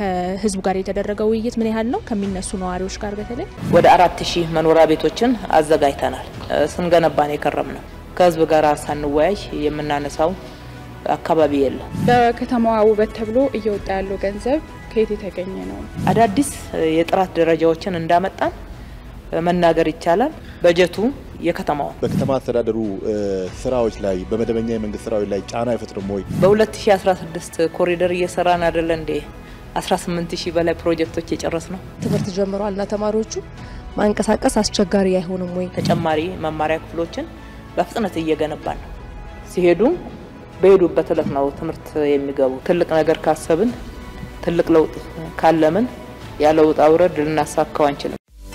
ከህዝቡ ጋር የተደረገው ውይይት ምን ያህል ነው? ከሚነሱ ነዋሪዎች ጋር በተለይ ወደ አራት ሺህ መኖሪያ ቤቶችን አዘጋጅተናል። ስንገነባን የከረም ነው። ከህዝብ ጋር ሳንወያይ የምናነሳው አካባቢ የለም። ለከተማዋ ውበት ተብሎ እየወጣ ያለው ገንዘብ ከየት የተገኘ ነው? አዳዲስ የጥራት ደረጃዎችን እንዳመጣን መናገር ይቻላል። በጀቱ የከተማው በከተማ አስተዳደሩ ስራዎች ላይ በመደበኛ የመንግስት ስራዎች ላይ ጫና አይፈጥርም ወይ? በ2016 ኮሪደር እየሰራን አይደለ እንዴ? 18 ሺህ በላይ ፕሮጀክቶች የጨረስ ነው። ትምህርት ጀምሯልና ተማሪዎቹ ማንቀሳቀስ አስቸጋሪ አይሆንም ወይ? ተጨማሪ መማሪያ ክፍሎችን በፍጥነት እየገነባን ነው። ሲሄዱ በሄዱበት እለት ነው ትምህርት የሚገቡ። ትልቅ ነገር ካሰብን ትልቅ ለውጥ ካለምን ያለ ውጣ ውረድ ልናሳካው አንችልም።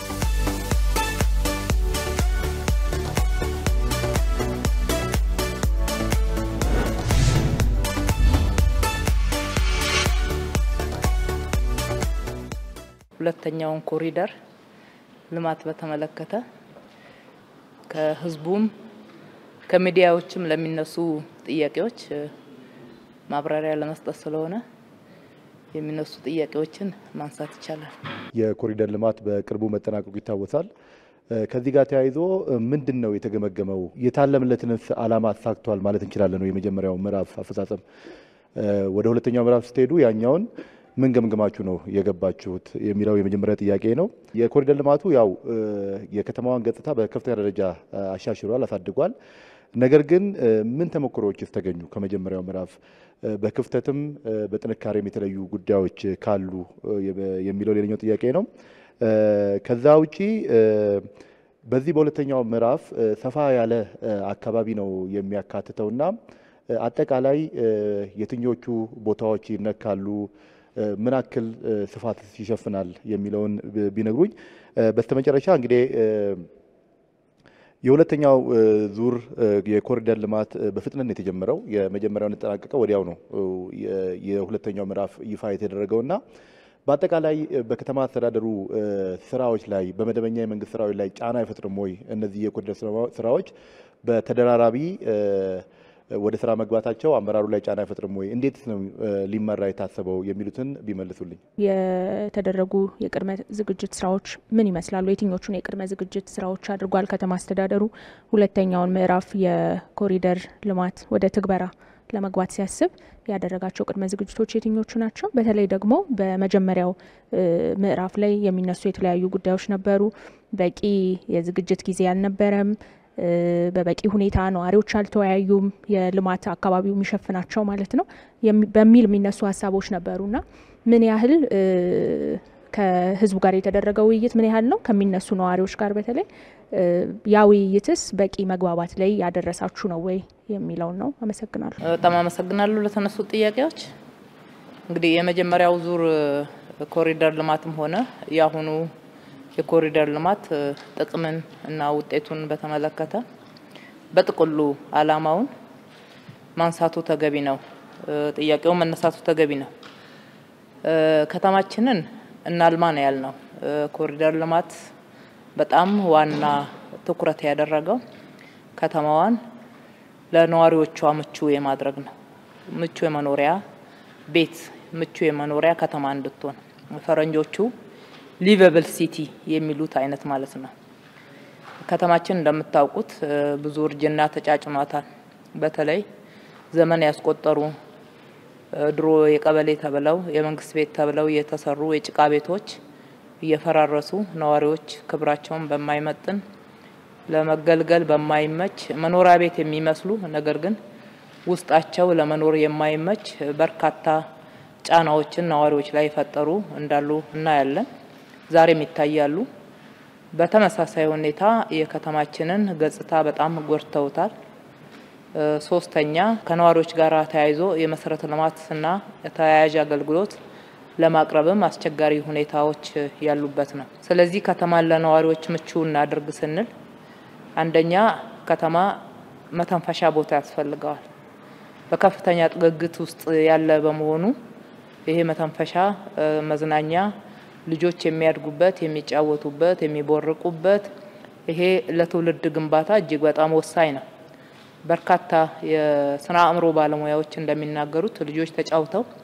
ሁለተኛውን ኮሪደር ልማት በተመለከተ ከህዝቡም ከሚዲያዎችም ለሚነሱ ጥያቄዎች ማብራሪያ ለመስጠት ስለሆነ የሚነሱ ጥያቄዎችን ማንሳት ይቻላል። የኮሪደር ልማት በቅርቡ መጠናቀቁ ይታወሳል። ከዚህ ጋር ተያይዞ ምንድን ነው የተገመገመው? የታለምለትንስ ዓላማ አሳክቷል ማለት እንችላለን ነው? የመጀመሪያው ምዕራፍ አፈጻጸም ወደ ሁለተኛው ምዕራፍ ስትሄዱ ያኛውን ምን ገምግማችሁ ነው የገባችሁት የሚለው የመጀመሪያ ጥያቄ ነው። የኮሪደር ልማቱ ያው የከተማዋን ገጽታ በከፍተኛ ደረጃ አሻሽሏል፣ አሳድጓል። ነገር ግን ምን ተሞክሮዎችስ ተገኙ ከመጀመሪያው ምዕራፍ? በክፍተትም በጥንካሬም የተለዩ ጉዳዮች ካሉ የሚለው ሌላኛው ጥያቄ ነው። ከዛ ውጪ በዚህ በሁለተኛው ምዕራፍ ሰፋ ያለ አካባቢ ነው የሚያካትተውና አጠቃላይ የትኞቹ ቦታዎች ይነካሉ ምን ያክል ስፋት ይሸፍናል የሚለውን ቢነግሩኝ። በስተመጨረሻ እንግዲህ የሁለተኛው ዙር የኮሪደር ልማት በፍጥነት የተጀመረው የመጀመሪያውን የተጠናቀቀው ወዲያው ነው የሁለተኛው ምዕራፍ ይፋ የተደረገውና በአጠቃላይ በከተማ አስተዳደሩ ስራዎች ላይ በመደበኛ የመንግስት ስራዎች ላይ ጫና አይፈጥርም ወይ? እነዚህ የኮሪደር ስራዎች በተደራራቢ ወደ ስራ መግባታቸው አመራሩ ላይ ጫና አይፈጥርም ወይ? እንዴት ነው ሊመራ የታሰበው የሚሉትን ቢመልሱልኝ። የተደረጉ የቅድመ ዝግጅት ስራዎች ምን ይመስላሉ? የትኞቹን የቅድመ ዝግጅት ስራዎች አድርጓል ከተማ አስተዳደሩ? ሁለተኛውን ምዕራፍ የኮሪደር ልማት ወደ ትግበራ ለመግባት ሲያስብ ያደረጋቸው ቅድመ ዝግጅቶች የትኞቹ ናቸው? በተለይ ደግሞ በመጀመሪያው ምዕራፍ ላይ የሚነሱ የተለያዩ ጉዳዮች ነበሩ። በቂ የዝግጅት ጊዜ አልነበረም። በበቂ ሁኔታ ነዋሪዎች አልተወያዩም፣ የልማት አካባቢው የሚሸፍናቸው ማለት ነው በሚል የሚነሱ ሀሳቦች ነበሩና ምን ያህል ከህዝቡ ጋር የተደረገው ውይይት ምን ያህል ነው? ከሚነሱ ነዋሪዎች ጋር በተለይ ያ ውይይትስ በቂ መግባባት ላይ ያደረሳችሁ ነው ወይ የሚለውን ነው። አመሰግናለሁ። በጣም አመሰግናለሁ ለተነሱ ጥያቄዎች። እንግዲህ የመጀመሪያው ዙር ኮሪደር ልማትም ሆነ የአሁኑ የኮሪደር ልማት ጥቅምን እና ውጤቱን በተመለከተ በጥቅሉ ዓላማውን ማንሳቱ ተገቢ ነው። ጥያቄውን መነሳቱ ተገቢ ነው። ከተማችንን እናልማ ነው ያልነው። ኮሪደር ልማት በጣም ዋና ትኩረት ያደረገው ከተማዋን ለነዋሪዎቿ ምቹ የማድረግ ነው። ምቹ የመኖሪያ ቤት፣ ምቹ የመኖሪያ ከተማ እንድትሆን ፈረንጆቹ ሊቨብል ሲቲ የሚሉት አይነት ማለት ነው። ከተማችን እንደምታውቁት ብዙ እርጅና ተጫጭኗታል። በተለይ ዘመን ያስቆጠሩ ድሮ የቀበሌ ተብለው የመንግስት ቤት ተብለው የተሰሩ የጭቃ ቤቶች እየፈራረሱ ነዋሪዎች ክብራቸውን በማይመጥን ለመገልገል በማይመች መኖሪያ ቤት የሚመስሉ ነገር ግን ውስጣቸው ለመኖር የማይመች በርካታ ጫናዎችን ነዋሪዎች ላይ የፈጠሩ እንዳሉ እናያለን። ዛሬም ይታያሉ። በተመሳሳይ ሁኔታ የከተማችንን ገጽታ በጣም ጎድተውታል። ሶስተኛ ከነዋሪዎች ጋር ተያይዞ የመሰረተ ልማትና ተያያዥ አገልግሎት ለማቅረብም አስቸጋሪ ሁኔታዎች ያሉበት ነው። ስለዚህ ከተማን ለነዋሪዎች ምቹ እናድርግ ስንል አንደኛ ከተማ መተንፈሻ ቦታ ያስፈልገዋል። በከፍተኛ ጥግግት ውስጥ ያለ በመሆኑ ይሄ መተንፈሻ መዝናኛ ልጆች የሚያድጉበት፣ የሚጫወቱበት፣ የሚቦርቁበት ይሄ ለትውልድ ግንባታ እጅግ በጣም ወሳኝ ነው። በርካታ የስነ አእምሮ ባለሙያዎች እንደሚናገሩት ልጆች ተጫውተው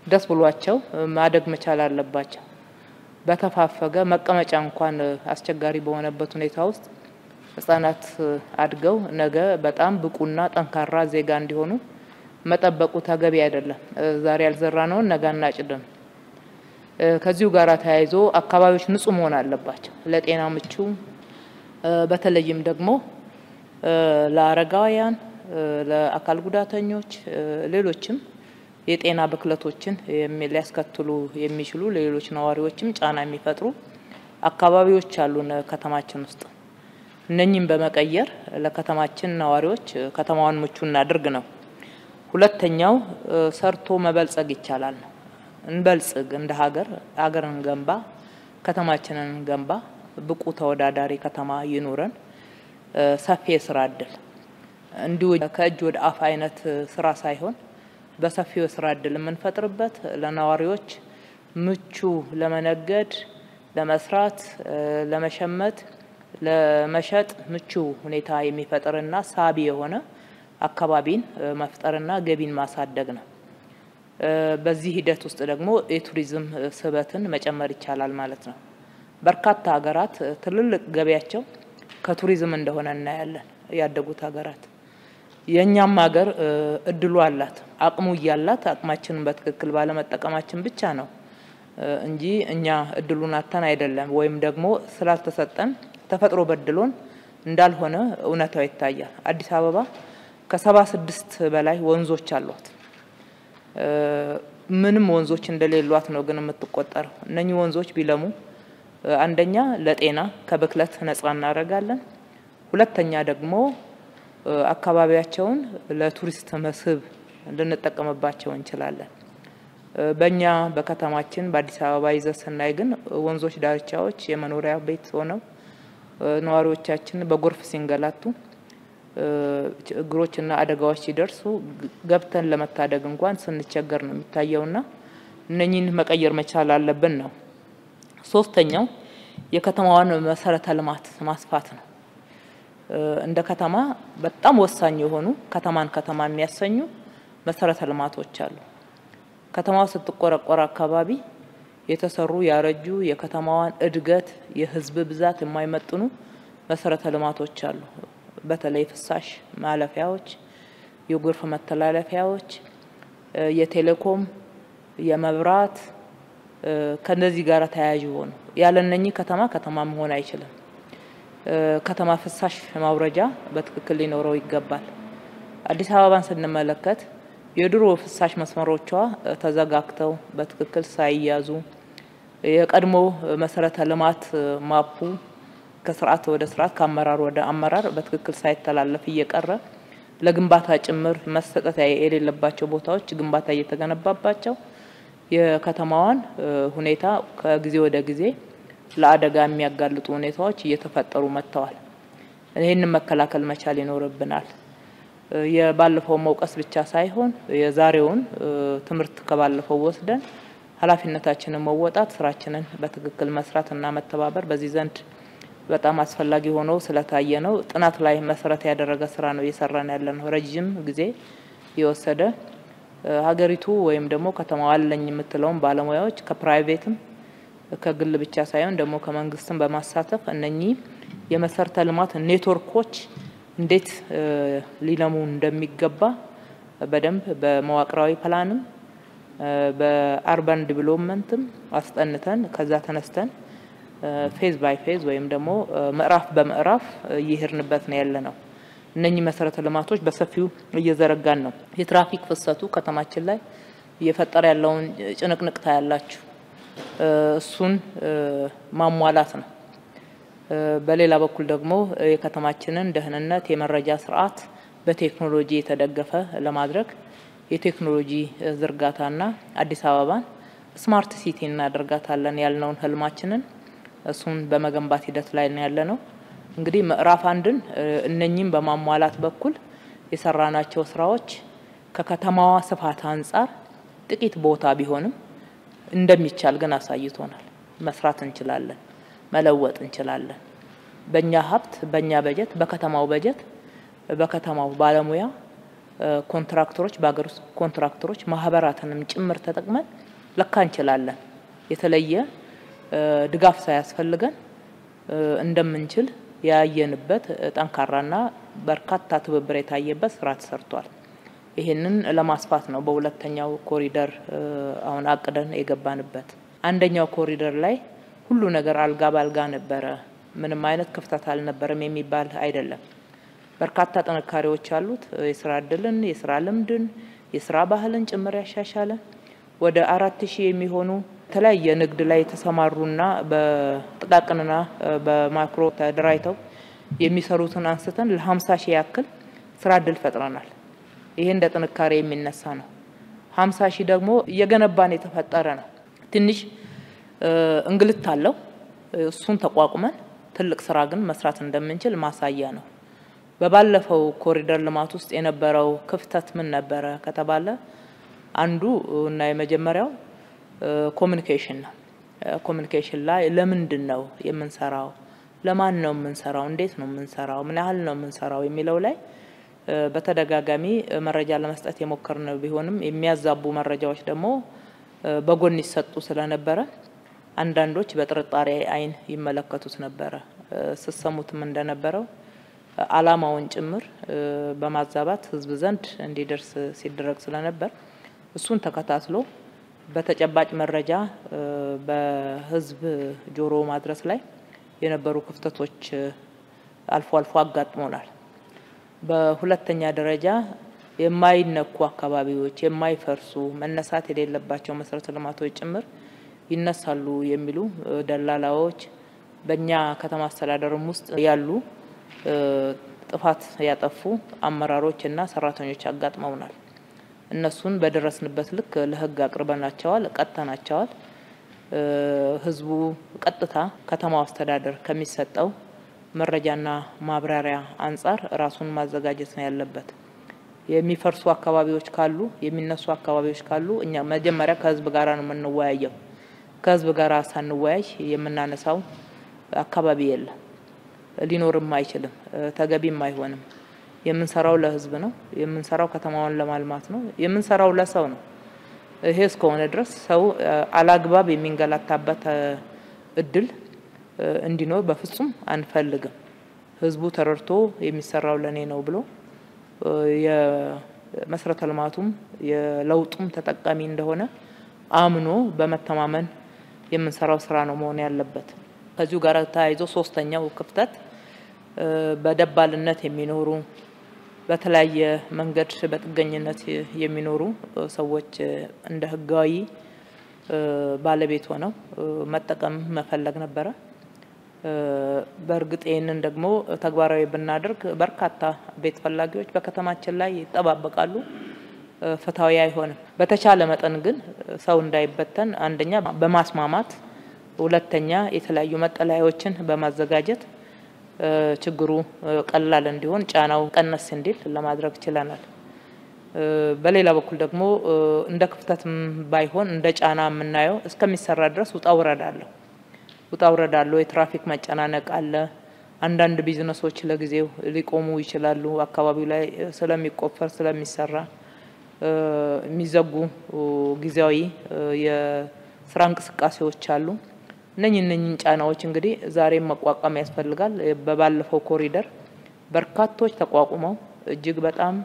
ደስ ብሏቸው ማደግ መቻል አለባቸው። በተፋፈገ መቀመጫ እንኳን አስቸጋሪ በሆነበት ሁኔታ ውስጥ ህጻናት አድገው ነገ በጣም ብቁና ጠንካራ ዜጋ እንዲሆኑ መጠበቁ ተገቢ አይደለም። ዛሬ ያልዘራነውን ነገ አናጭድም። ከዚሁ ጋር ተያይዞ አካባቢዎች ንጹህ መሆን አለባቸው፣ ለጤና ምቹ፣ በተለይም ደግሞ ለአረጋውያን፣ ለአካል ጉዳተኞች፣ ሌሎችም የጤና ብክለቶችን ሊያስከትሉ የሚችሉ ለሌሎች ነዋሪዎችም ጫና የሚፈጥሩ አካባቢዎች አሉን ከተማችን ውስጥ። እነኚህም በመቀየር ለከተማችን ነዋሪዎች ከተማዋን ምቹ እናድርግ ነው። ሁለተኛው ሰርቶ መበልጸግ ይቻላል ነው። እንበልጽግ፣ እንደ ሀገር ሀገር እንገንባ፣ ከተማችንን እንገንባ፣ ብቁ ተወዳዳሪ ከተማ ይኑረን፣ ሰፊ የስራ እድል እንዲሁ ከእጅ ወደ አፍ አይነት ስራ ሳይሆን በሰፊው የስራ እድል የምንፈጥርበት ለነዋሪዎች ምቹ ለመነገድ፣ ለመስራት፣ ለመሸመት፣ ለመሸጥ ምቹ ሁኔታ የሚፈጥርና ሳቢ የሆነ አካባቢን መፍጠርና ገቢን ማሳደግ ነው። በዚህ ሂደት ውስጥ ደግሞ የቱሪዝም ስበትን መጨመር ይቻላል ማለት ነው። በርካታ ሀገራት ትልልቅ ገቢያቸው ከቱሪዝም እንደሆነ እናያለን። ያደጉት ሀገራት የእኛም ሀገር እድሉ አላት። አቅሙ እያላት አቅማችንን በትክክል ባለመጠቀማችን ብቻ ነው እንጂ እኛ እድሉን አተን አይደለም፣ ወይም ደግሞ ስላልተሰጠን ተፈጥሮ በድሎን እንዳልሆነ እውነታው ይታያል። አዲስ አበባ ከሰባ ስድስት በላይ ወንዞች አሏት። ምንም ወንዞች እንደሌሏት ነው ግን የምትቆጠረው። እነኚህ ወንዞች ቢለሙ አንደኛ ለጤና ከብክለት ነጻ እናደርጋለን። ሁለተኛ ደግሞ አካባቢያቸውን ለቱሪስት መስህብ ልንጠቀምባቸው እንችላለን። በእኛ በከተማችን በአዲስ አበባ ይዘት ስናይ ግን ወንዞች ዳርቻዎች የመኖሪያ ቤት ሆነው ነዋሪዎቻችን በጎርፍ ሲንገላቱ ችግሮችና አደጋዎች ሲደርሱ ገብተን ለመታደግ እንኳን ስንቸገር ነው የሚታየውና እነኚህን መቀየር መቻል አለብን ነው። ሶስተኛው የከተማዋን መሰረተ ልማት ማስፋት ነው። እንደ ከተማ በጣም ወሳኝ የሆኑ ከተማን ከተማ የሚያሰኙ መሰረተ ልማቶች አሉ። ከተማዋ ስትቆረቆር አካባቢ የተሰሩ ያረጁ የከተማዋን እድገት የህዝብ ብዛት የማይመጥኑ መሰረተ ልማቶች አሉ። በተለይ ፍሳሽ ማለፊያዎች፣ የጎርፍ መተላለፊያዎች፣ የቴሌኮም፣ የመብራት ከነዚህ ጋር ተያያዥ ሆኑ ያለ እነኚህ ከተማ ከተማ መሆን አይችልም። ከተማ ፍሳሽ ማውረጃ በትክክል ሊኖረው ይገባል። አዲስ አበባን ስንመለከት የድሮ ፍሳሽ መስመሮቿ ተዘጋግተው በትክክል ሳይያዙ የቀድሞ መሰረተ ልማት ማፑ ከስርዓት ወደ ስርዓት ከአመራር ወደ አመራር በትክክል ሳይተላለፍ እየቀረ ለግንባታ ጭምር መሰጠት የሌለባቸው ቦታዎች ግንባታ እየተገነባባቸው የከተማዋን ሁኔታ ከጊዜ ወደ ጊዜ ለአደጋ የሚያጋልጡ ሁኔታዎች እየተፈጠሩ መጥተዋል። ይህንን መከላከል መቻል ይኖርብናል። የባለፈው መውቀስ ብቻ ሳይሆን የዛሬውን ትምህርት ከባለፈው ወስደን ኃላፊነታችንን መወጣት፣ ስራችንን በትክክል መስራት እና መተባበር በዚህ ዘንድ በጣም አስፈላጊ ሆኖ ስለታየ ነው። ጥናት ላይ መሰረት ያደረገ ስራ ነው እየሰራን ያለ ነው። ረጅም ጊዜ የወሰደ ሀገሪቱ ወይም ደግሞ ከተማዋ አለኝ የምትለውን ባለሙያዎች ከፕራይቬትም ከግል ብቻ ሳይሆን ደግሞ ከመንግስትም በማሳተፍ እነኚህ የመሰረተ ልማት ኔትወርኮች እንዴት ሊለሙ እንደሚገባ በደንብ በመዋቅራዊ ፕላንም በአርባን ዲቨሎፕመንትም አስጠንተን ከዛ ተነስተን ፌዝ ባይ ፌዝ ወይም ደግሞ ምዕራፍ በምዕራፍ እየሄድንበት ነው ያለ ነው። እነኚህ መሰረተ ልማቶች በሰፊው እየዘረጋን ነው። የትራፊክ ፍሰቱ ከተማችን ላይ እየፈጠረ ያለውን ጭንቅንቅ ታያላችሁ። እሱን ማሟላት ነው። በሌላ በኩል ደግሞ የከተማችንን ደህንነት የመረጃ ስርዓት በቴክኖሎጂ የተደገፈ ለማድረግ የቴክኖሎጂ ዝርጋታና አዲስ አበባን ስማርት ሲቲ እናደርጋታለን ያልነውን ህልማችንን እሱን በመገንባት ሂደት ላይ ነው ያለ ነው። እንግዲህ ምዕራፍ አንድን እነኚህም በማሟላት በኩል የሰራናቸው ስራዎች ከከተማዋ ስፋት አንጻር ጥቂት ቦታ ቢሆንም እንደሚቻል ግን አሳይቶናል። መስራት እንችላለን፣ መለወጥ እንችላለን። በእኛ ሀብት፣ በእኛ በጀት፣ በከተማው በጀት፣ በከተማው ባለሙያ ኮንትራክተሮች፣ በሀገር ውስጥ ኮንትራክተሮች ማህበራትንም ጭምር ተጠቅመን ለካ እንችላለን የተለየ ድጋፍ ሳያስፈልገን እንደምንችል ያየንበት ጠንካራና በርካታ ትብብር የታየበት ስራ ተሰርቷል። ይህንን ለማስፋት ነው በሁለተኛው ኮሪደር አሁን አቅደን የገባንበት። አንደኛው ኮሪደር ላይ ሁሉ ነገር አልጋ ባልጋ ነበረ፣ ምንም አይነት ክፍተት አልነበረም የሚባል አይደለም። በርካታ ጥንካሬዎች አሉት። የስራ እድልን፣ የስራ ልምድን፣ የስራ ባህልን ጭምር ያሻሻለ ወደ አራት ሺህ የሚሆኑ የተለያየ ንግድ ላይ የተሰማሩና በጥቃቅንና በማክሮ ተደራጅተው የሚሰሩትን አንስተን ለሀምሳ ሺህ ያክል ስራ እድል ፈጥረናል። ይሄ እንደ ጥንካሬ የሚነሳ ነው። ሀምሳ ሺህ ደግሞ እየገነባን የተፈጠረ ነው። ትንሽ እንግልት አለው። እሱን ተቋቁመን ትልቅ ስራ ግን መስራት እንደምንችል ማሳያ ነው። በባለፈው ኮሪደር ልማት ውስጥ የነበረው ክፍተት ምን ነበረ ከተባለ አንዱ እና የመጀመሪያው ኮሚኒኬሽን ነው። ኮሚኒኬሽን ላይ ለምንድን ነው የምንሰራው፣ ለማን ነው የምንሰራው፣ እንዴት ነው የምንሰራው፣ ምን ያህል ነው የምንሰራው የሚለው ላይ በተደጋጋሚ መረጃ ለመስጠት የሞከርን ቢሆንም የሚያዛቡ መረጃዎች ደግሞ በጎን ይሰጡ ስለነበረ አንዳንዶች በጥርጣሬ ዓይን ይመለከቱት ነበረ። ስሰሙትም እንደነበረው ዓላማውን ጭምር በማዛባት ሕዝብ ዘንድ እንዲደርስ ሲደረግ ስለነበር እሱን ተከታትሎ በተጨባጭ መረጃ በሕዝብ ጆሮ ማድረስ ላይ የነበሩ ክፍተቶች አልፎ አልፎ አጋጥሞናል። በሁለተኛ ደረጃ የማይነኩ አካባቢዎች፣ የማይፈርሱ መነሳት የሌለባቸው መሰረተ ልማቶች ጭምር ይነሳሉ የሚሉ ደላላዎች በእኛ ከተማ አስተዳደርም ውስጥ ያሉ ጥፋት ያጠፉ አመራሮች እና ሰራተኞች አጋጥመውናል። እነሱን በደረስንበት ልክ ለህግ አቅርበናቸዋል፣ ቀጥተናቸዋል። ህዝቡ ቀጥታ ከተማው አስተዳደር ከሚሰጠው መረጃና ማብራሪያ አንጻር ራሱን ማዘጋጀት ነው ያለበት። የሚፈርሱ አካባቢዎች ካሉ የሚነሱ አካባቢዎች ካሉ እኛ መጀመሪያ ከህዝብ ጋር ነው የምንወያየው። ከህዝብ ጋር ሳንወያይ የምናነሳው አካባቢ የለም፣ ሊኖርም አይችልም፣ ተገቢም አይሆንም። የምንሰራው ለህዝብ ነው። የምንሰራው ከተማውን ለማልማት ነው። የምንሰራው ለሰው ነው። ይሄ እስከሆነ ድረስ ሰው አላግባብ የሚንገላታበት እድል እንዲኖር በፍጹም አንፈልግም። ህዝቡ ተረድቶ የሚሰራው ለኔ ነው ብሎ የመሰረተ ልማቱም የለውጡም ተጠቃሚ እንደሆነ አምኖ በመተማመን የምንሰራው ስራ ነው መሆን ያለበት። ከዚሁ ጋር ተያይዞ ሶስተኛው ክፍተት በደባልነት የሚኖሩ በተለያየ መንገድ በጥገኝነት የሚኖሩ ሰዎች እንደ ህጋዊ ባለቤት ሆነው መጠቀም መፈለግ ነበረ። በእርግጥ ይህንን ደግሞ ተግባራዊ ብናደርግ በርካታ ቤት ፈላጊዎች በከተማችን ላይ ይጠባበቃሉ። ፍትሐዊ አይሆንም። በተቻለ መጠን ግን ሰው እንዳይበተን አንደኛ በማስማማት ሁለተኛ የተለያዩ መጠለያዎችን በማዘጋጀት ችግሩ ቀላል እንዲሆን ጫናው ቀነስ እንዲል ለማድረግ ችለናል። በሌላ በኩል ደግሞ እንደ ክፍተትም ባይሆን እንደ ጫና የምናየው እስከሚሰራ ድረስ ውጣ ውረድ አለው። ውጣ ውረድ አለው። የትራፊክ መጨናነቅ አለ። አንዳንድ ቢዝነሶች ለጊዜው ሊቆሙ ይችላሉ። አካባቢው ላይ ስለሚቆፈር ስለሚሰራ የሚዘጉ ጊዜያዊ የስራ እንቅስቃሴዎች አሉ። እነኝ እነኝን ጫናዎች እንግዲህ ዛሬም መቋቋም ያስፈልጋል። በባለፈው ኮሪደር በርካቶች ተቋቁመው እጅግ በጣም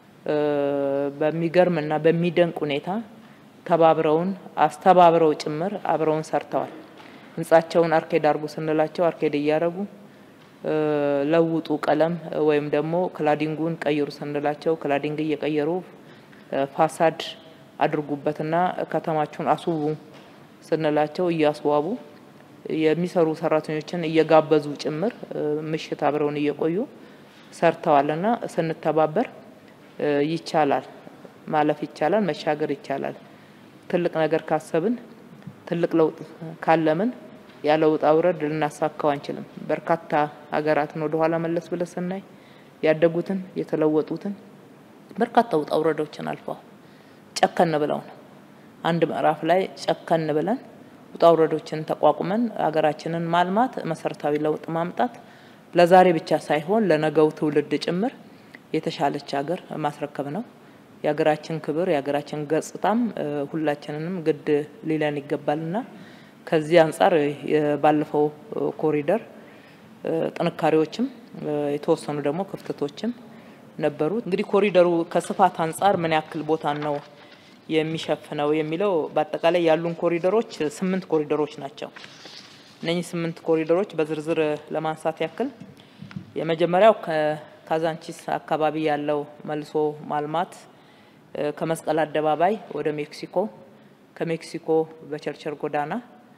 በሚገርም እና በሚደንቅ ሁኔታ ተባብረውን አስተባብረው ጭምር አብረውን ሰርተዋል። ህንጻቸውን አርኬድ አርጉ ስንላቸው አርኬድ እያደረጉ ለውጡ ቀለም ወይም ደግሞ ክላዲንጉን ቀይሩ ስንላቸው ክላዲንግ እየቀየሩ ፋሳድ አድርጉበትና ከተማችሁን አስውቡ ስንላቸው እያስዋቡ የሚሰሩ ሰራተኞችን እየጋበዙ ጭምር ምሽት አብረውን እየቆዩ ሰርተዋልና ስንተባበር ይቻላል፣ ማለፍ ይቻላል፣ መሻገር ይቻላል። ትልቅ ነገር ካሰብን ትልቅ ለውጥ ካለምን ያለ ውጣ ውረድ ልናሳካው አንችልም። በርካታ ሀገራትን ወደ ኋላ መለስ ብለን ስናይ ያደጉትን የተለወጡትን በርካታ ውጣ ውረዶችን አልፈዋል። ጨከን ብለው ነው አንድ ምዕራፍ ላይ ጨከን ብለን ውጣ ውረዶችን ተቋቁመን ሀገራችንን ማልማት፣ መሰረታዊ ለውጥ ማምጣት ለዛሬ ብቻ ሳይሆን ለነገው ትውልድ ጭምር የተሻለች ሀገር ማስረከብ ነው። የሀገራችን ክብር የሀገራችን ገጽታም ሁላችንንም ግድ ሊለን ይገባልና ከዚህ አንጻር ባለፈው ኮሪደር ጥንካሬዎችም የተወሰኑ ደግሞ ክፍተቶችም ነበሩ። እንግዲህ ኮሪደሩ ከስፋት አንጻር ምን ያክል ቦታ ነው የሚሸፍነው የሚለው በአጠቃላይ ያሉን ኮሪደሮች ስምንት ኮሪደሮች ናቸው። እነኚህ ስምንት ኮሪደሮች በዝርዝር ለማንሳት ያክል የመጀመሪያው ከካዛንቺስ አካባቢ ያለው መልሶ ማልማት ከመስቀል አደባባይ ወደ ሜክሲኮ፣ ከሜክሲኮ በቸርቸር ጎዳና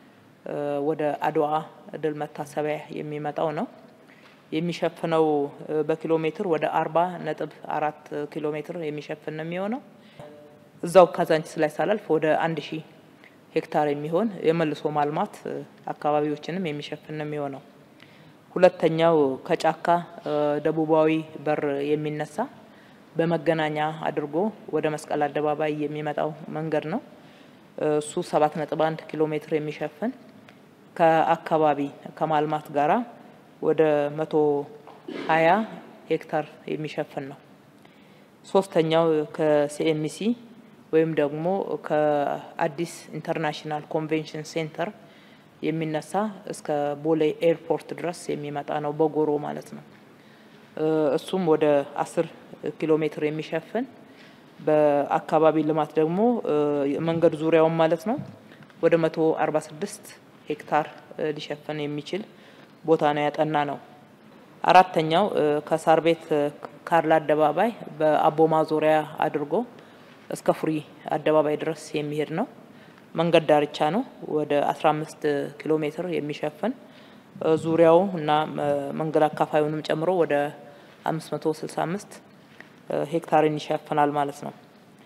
ወደ አድዋ ድል መታሰቢያ የሚመጣው ነው። የሚሸፍነው በኪሎ ሜትር ወደ አርባ ነጥብ አራት ኪሎ ሜትር የሚሸፍን ነው የሚሆነው። እዛው ካዛንቺስ ላይ ሳላልፍ ወደ አንድ ሺህ ሄክታር የሚሆን የመልሶ ማልማት አካባቢዎችንም የሚሸፍን ነው የሚሆነው። ሁለተኛው ከጫካ ደቡባዊ በር የሚነሳ በመገናኛ አድርጎ ወደ መስቀል አደባባይ የሚመጣው መንገድ ነው። እሱ ሰባት ነጥብ አንድ ኪሎ ሜትር የሚሸፍን ከአካባቢ ከማልማት ጋራ ወደ መቶ ሀያ ሄክታር የሚሸፍን ነው። ሶስተኛው ከሲኤምሲ ወይም ደግሞ ከአዲስ ኢንተርናሽናል ኮንቬንሽን ሴንተር የሚነሳ እስከ ቦሌ ኤርፖርት ድረስ የሚመጣ ነው፣ በጎሮ ማለት ነው። እሱም ወደ አስር ኪሎ ሜትር የሚሸፍን በአካባቢ ልማት ደግሞ መንገድ ዙሪያውን ማለት ነው ወደ መቶ አርባ ስድስት ሄክታር ሊሸፍን የሚችል ቦታ ነው ያጠና ነው። አራተኛው ከሳር ቤት ካርላ አደባባይ በአቦማ ዙሪያ አድርጎ እስከ ፍሪ አደባባይ ድረስ የሚሄድ ነው። መንገድ ዳርቻ ነው። ወደ 15 ኪሎ ሜትር የሚሸፍን ዙሪያው እና መንገድ አካፋዩንም ጨምሮ ወደ 565 ሄክታርን ይሸፍናል ማለት ነው።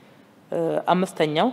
አምስተኛው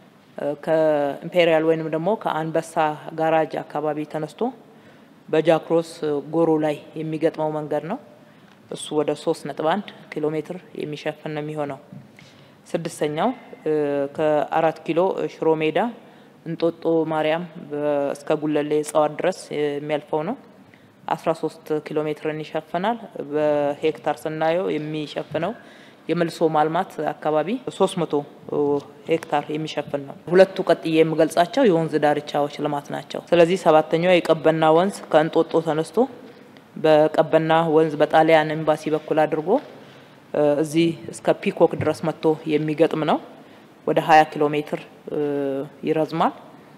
ከኢምፔሪያል ወይንም ደግሞ ከአንበሳ ጋራጅ አካባቢ ተነስቶ በጃክሮስ ጎሮ ላይ የሚገጥመው መንገድ ነው። እሱ ወደ ሶስት ነጥብ አንድ ኪሎ ሜትር የሚሸፍን ነው የሚሆነው። ስድስተኛው ከአራት ኪሎ ሽሮ ሜዳ እንጦጦ ማርያም እስከ ጉለሌ እጽዋት ድረስ የሚያልፈው ነው። አስራ ሶስት ኪሎ ሜትርን ይሸፍናል። በሄክታር ስናየው የሚሸፍነው የመልሶ ማልማት አካባቢ ሶስት መቶ ሄክታር የሚሸፍን ነው። ሁለቱ ቀጥዬ የምገልጻቸው የወንዝ ዳርቻዎች ልማት ናቸው። ስለዚህ ሰባተኛው የቀበና ወንዝ ከእንጦጦ ተነስቶ በቀበና ወንዝ በጣሊያን ኤምባሲ በኩል አድርጎ እዚህ እስከ ፒኮክ ድረስ መጥቶ የሚገጥም ነው። ወደ 20 ኪሎ ሜትር ይረዝማል።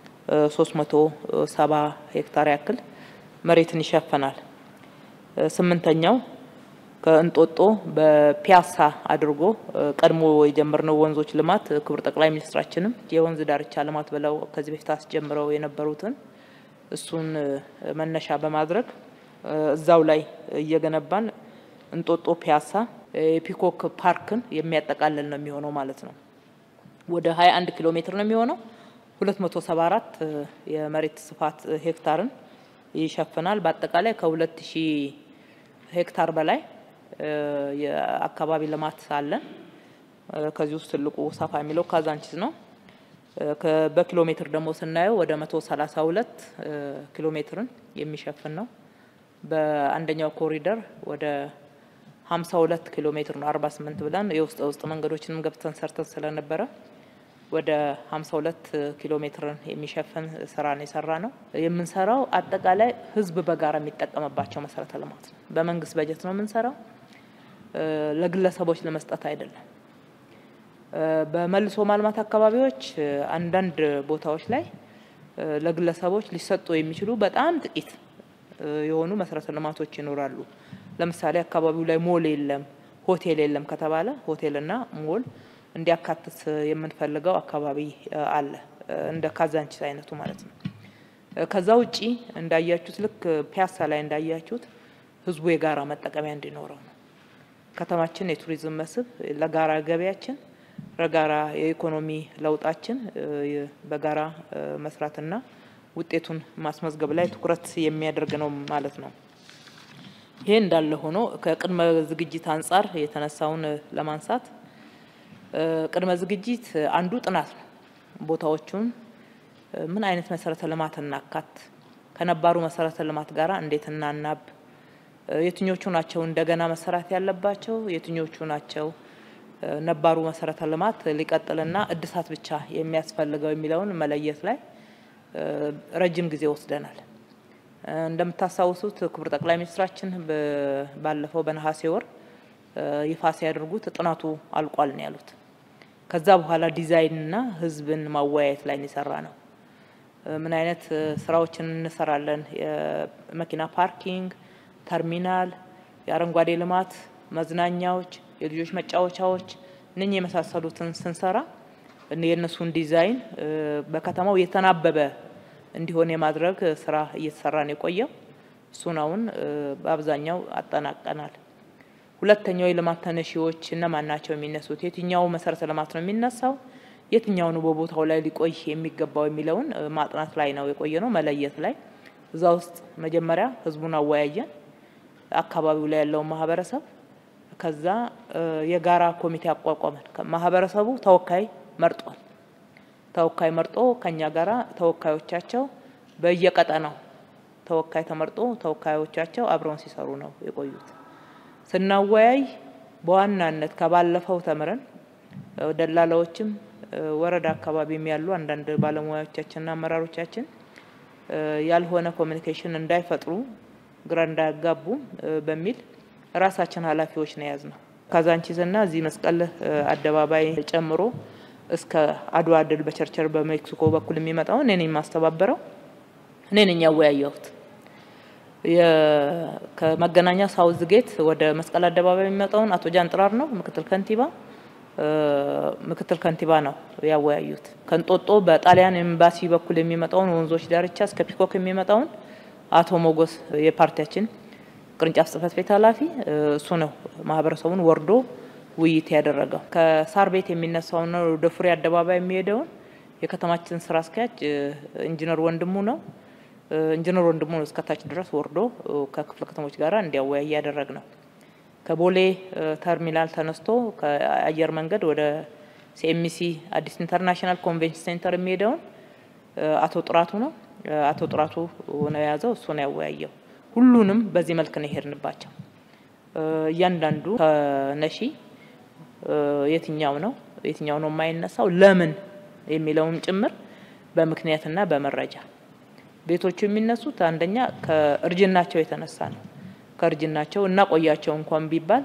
370 ሄክታር ያክል መሬትን ይሸፍናል። ስምንተኛው ከእንጦጦ በፒያሳ አድርጎ ቀድሞ የጀመርነው ወንዞች ልማት ክቡር ጠቅላይ ሚኒስትራችንም የወንዝ ዳርቻ ልማት ብለው ከዚህ በፊት አስጀምረው የነበሩትን እሱን መነሻ በማድረግ እዛው ላይ እየገነባን እንጦጦ ፒያሳ የፒኮክ ፓርክን የሚያጠቃልል ነው የሚሆነው ማለት ነው። ወደ 21 ኪሎ ሜትር ነው የሚሆነው። 274 የመሬት ስፋት ሄክታርን ይሸፍናል። በአጠቃላይ ከ2000 ሄክታር በላይ የአካባቢ ልማት አለን። ከዚህ ውስጥ ትልቁ ሰፋ የሚለው ካዛንቺስ ነው። በኪሎ ሜትር ደግሞ ስናየው ወደ 132 ኪሎ ሜትርን የሚሸፍን ነው። በአንደኛው ኮሪደር ወደ 52 ኪሎ ሜትር ነው 48 ብለን የውስጥ ውስጥ መንገዶችንም ገብተን ሰርተን ስለነበረ ወደ 52 ኪሎ ሜትርን የሚሸፍን ስራ ነው የሰራ ነው። የምንሰራው አጠቃላይ ህዝብ በጋራ የሚጠቀምባቸው መሰረተ ልማት ነው። በመንግስት በጀት ነው የምንሰራው፣ ለግለሰቦች ለመስጠት አይደለም። በመልሶ ማልማት አካባቢዎች አንዳንድ ቦታዎች ላይ ለግለሰቦች ሊሰጡ የሚችሉ በጣም ጥቂት የሆኑ መሰረተ ልማቶች ይኖራሉ። ለምሳሌ አካባቢው ላይ ሞል የለም፣ ሆቴል የለም ከተባለ ሆቴልና ሞል እንዲያካትት የምንፈልገው አካባቢ አለ፣ እንደ ካዛንቺስ አይነቱ ማለት ነው። ከዛ ውጪ እንዳያችሁት ልክ ፒያሳ ላይ እንዳያችሁት ህዝቡ የጋራ መጠቀሚያ እንዲኖረው ነው። ከተማችን የቱሪዝም መስህብ ለጋራ ገበያችን ለጋራ የኢኮኖሚ ለውጣችን በጋራ መስራትና ውጤቱን ማስመዝገብ ላይ ትኩረት የሚያደርግ ነው ማለት ነው። ይሄ እንዳለ ሆኖ ከቅድመ ዝግጅት አንጻር የተነሳውን ለማንሳት ቅድመ ዝግጅት አንዱ ጥናት ነው። ቦታዎቹን ምን አይነት መሰረተ ልማት እናካት፣ ከነባሩ መሰረተ ልማት ጋር እንዴት እናናብ፣ የትኞቹ ናቸው እንደገና መሰራት ያለባቸው፣ የትኞቹ ናቸው ነባሩ መሰረተ ልማት ሊቀጥልና እድሳት ብቻ የሚያስፈልገው የሚለውን መለየት ላይ ረጅም ጊዜ ወስደናል። እንደምታስታውሱት ክቡር ጠቅላይ ሚኒስትራችን ባለፈው በነሐሴ ወር ይፋ ሲያደርጉት ጥናቱ አልቋል ነው ያሉት። ከዛ በኋላ ዲዛይንና ህዝብን ማወያየት ላይ የሰራ ነው። ምን አይነት ስራዎችን እንሰራለን? የመኪና ፓርኪንግ፣ ተርሚናል፣ የአረንጓዴ ልማት፣ መዝናኛዎች፣ የልጆች መጫወቻዎች እነኚህ የመሳሰሉትን ስንሰራ የእነሱን ዲዛይን በከተማው የተናበበ እንዲሆን የማድረግ ስራ እየተሰራ ነው የቆየው። እሱን አሁን በአብዛኛው አጠናቀናል። ሁለተኛው የልማት ተነሺዎች እነማን ናቸው የሚነሱት? የትኛው መሰረተ ልማት ነው የሚነሳው? የትኛው ነው በቦታው ላይ ሊቆይ የሚገባው የሚለውን ማጥናት ላይ ነው የቆየ ነው መለየት ላይ። እዛ ውስጥ መጀመሪያ ህዝቡን አወያየን፣ አካባቢው ላይ ያለውን ማህበረሰብ። ከዛ የጋራ ኮሚቴ አቋቋመን። ማህበረሰቡ ተወካይ መርጧል። ተወካይ መርጦ ከኛ ጋራ ተወካዮቻቸው በየቀጠናው ተወካይ ተመርጦ ተወካዮቻቸው አብረውን ሲሰሩ ነው የቆዩት። ስናወያይ በዋናነት ከባለፈው ተምረን ደላላዎችም ወረዳ አካባቢም ያሉ አንዳንድ ባለሙያዎቻችንና አመራሮቻችን ያልሆነ ኮሚኒኬሽን እንዳይፈጥሩ ግራ እንዳያጋቡ በሚል ራሳችን ኃላፊዎች ነው የያዝ ነው። ካዛንቺስና እዚህ መስቀል አደባባይ ጨምሮ እስከ አድዋ ድል በቸርቸር በሜክሲኮ በኩል የሚመጣውን እኔ ነኝ የማስተባበረው፣ እኔ ነኝ ያወያየሁት። ከመገናኛ ሳውዝ ጌት ወደ መስቀል አደባባይ የሚመጣውን አቶ ጃንጥራር ነው ምክትል ከንቲባ ምክትል ከንቲባ ነው ያወያዩት። ከንጦጦ በጣሊያን ኤምባሲ በኩል የሚመጣውን ወንዞች ዳርቻ እስከ ፒኮክ የሚመጣውን አቶ ሞጎስ የፓርቲያችን ቅርንጫፍ ጽህፈት ቤት ኃላፊ እሱ ነው ማህበረሰቡን ወርዶ ውይይት ያደረገው። ከሳር ቤት የሚነሳውን ወደ ፍሬ አደባባይ የሚሄደውን የከተማችን ስራ አስኪያጅ ኢንጂነር ወንድሙ ነው። ኢንጂነር ወንድሙ ነው እስከታች ድረስ ወርዶ ከክፍለ ከተሞች ጋር እንዲያወያይ ያደረግ ነው። ከቦሌ ተርሚናል ተነስቶ ከአየር መንገድ ወደ ሲኤምሲ አዲስ ኢንተርናሽናል ኮንቬንሽን ሴንተር የሚሄደውን አቶ ጥራቱ ነው አቶ ጥራቱ ነው የያዘው። እሱ ነው ያወያየው። ሁሉንም በዚህ መልክ ነው የሄድንባቸው። እያንዳንዱ ከነሺ የትኛው ነው የትኛው ነው የማይነሳው ለምን የሚለውም ጭምር በምክንያትና በመረጃ ቤቶቹ የሚነሱት አንደኛ ከእርጅናቸው የተነሳ ነው። ከእርጅናቸው እና ቆያቸው እንኳን ቢባል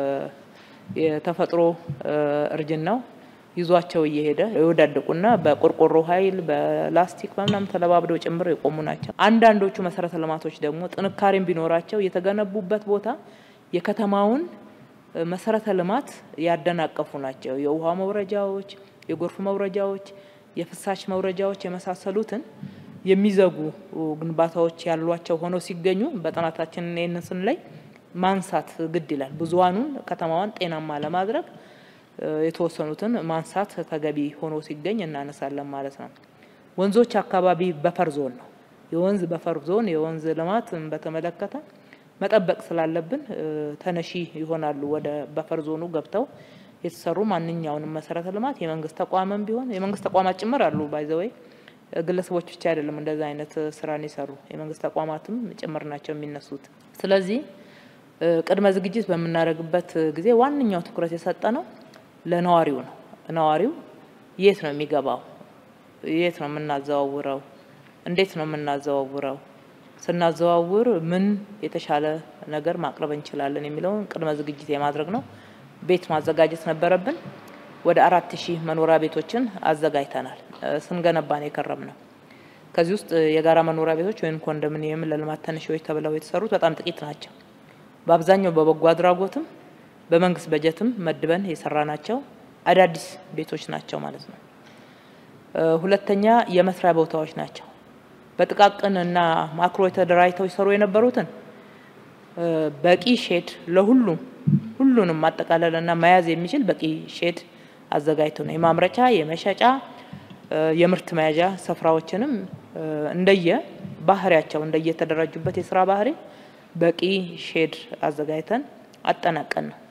የተፈጥሮ እርጅናው ይዟቸው እየሄደ የወዳደቁና በቆርቆሮ ኃይል በላስቲክ በምናምን ተለባብደው ጭምር የቆሙ ናቸው። አንዳንዶቹ መሰረተ ልማቶች ደግሞ ጥንካሬም ቢኖራቸው የተገነቡበት ቦታ የከተማውን መሰረተ ልማት ያደናቀፉ ናቸው። የውሃ መውረጃዎች፣ የጎርፍ መውረጃዎች፣ የፍሳሽ መውረጃዎች የመሳሰሉትን የሚዘጉ ግንባታዎች ያሏቸው ሆነው ሲገኙ በጥናታችን ይህንን ስንለይ ማንሳት ግድ ይላል። ብዙሀኑን ከተማዋን ጤናማ ለማድረግ የተወሰኑትን ማንሳት ተገቢ ሆኖ ሲገኝ እናነሳለን ማለት ነው። ወንዞች አካባቢ በፈር ዞን ነው። የወንዝ በፈር ዞን የወንዝ ልማት በተመለከተ መጠበቅ ስላለብን ተነሺ ይሆናሉ። ወደ በፈር ዞኑ ገብተው የተሰሩ ማንኛውንም መሰረተ ልማት የመንግስት ተቋምም ቢሆን የመንግስት ተቋማት ጭምር አሉ ባይዘወይ ግለሰቦች ብቻ አይደለም እንደዛ አይነት ስራን የሰሩ የመንግስት ተቋማትም ጭምር ናቸው የሚነሱት። ስለዚህ ቅድመ ዝግጅት በምናደርግበት ጊዜ ዋነኛው ትኩረት የሰጠ ነው ለነዋሪው ነው። ነዋሪው የት ነው የሚገባው? የት ነው የምናዘዋውረው? እንዴት ነው የምናዘዋውረው? ስናዘዋውር ምን የተሻለ ነገር ማቅረብ እንችላለን የሚለውን ቅድመ ዝግጅት የማድረግ ነው። ቤት ማዘጋጀት ነበረብን። ወደ አራት ሺህ መኖሪያ ቤቶችን አዘጋጅተናል። ስንገነባን የከረም ነው። ከዚህ ውስጥ የጋራ መኖሪያ ቤቶች ወይም ኮንዶሚኒየም ለልማት ተነሺዎች ተብለው የተሰሩት በጣም ጥቂት ናቸው። በአብዛኛው በበጎ አድራጎትም በመንግስት በጀትም መድበን የሰራ ናቸው አዳዲስ ቤቶች ናቸው ማለት ነው። ሁለተኛ የመስሪያ ቦታዎች ናቸው። በጥቃቅን እና ማክሮ የተደራጅተው ይሰሩ የነበሩትን በቂ ሼድ ለሁሉም ሁሉንም ማጠቃለልና መያዝ የሚችል በቂ ሼድ አዘጋጅተው ነው የማምረቻ የመሸጫ የምርት መያዣ ስፍራዎችንም እንደየ ባህሪያቸው እንደየተደራጁበት የስራ ባህሪ በቂ ሼድ አዘጋጅተን አጠናቀን ነው።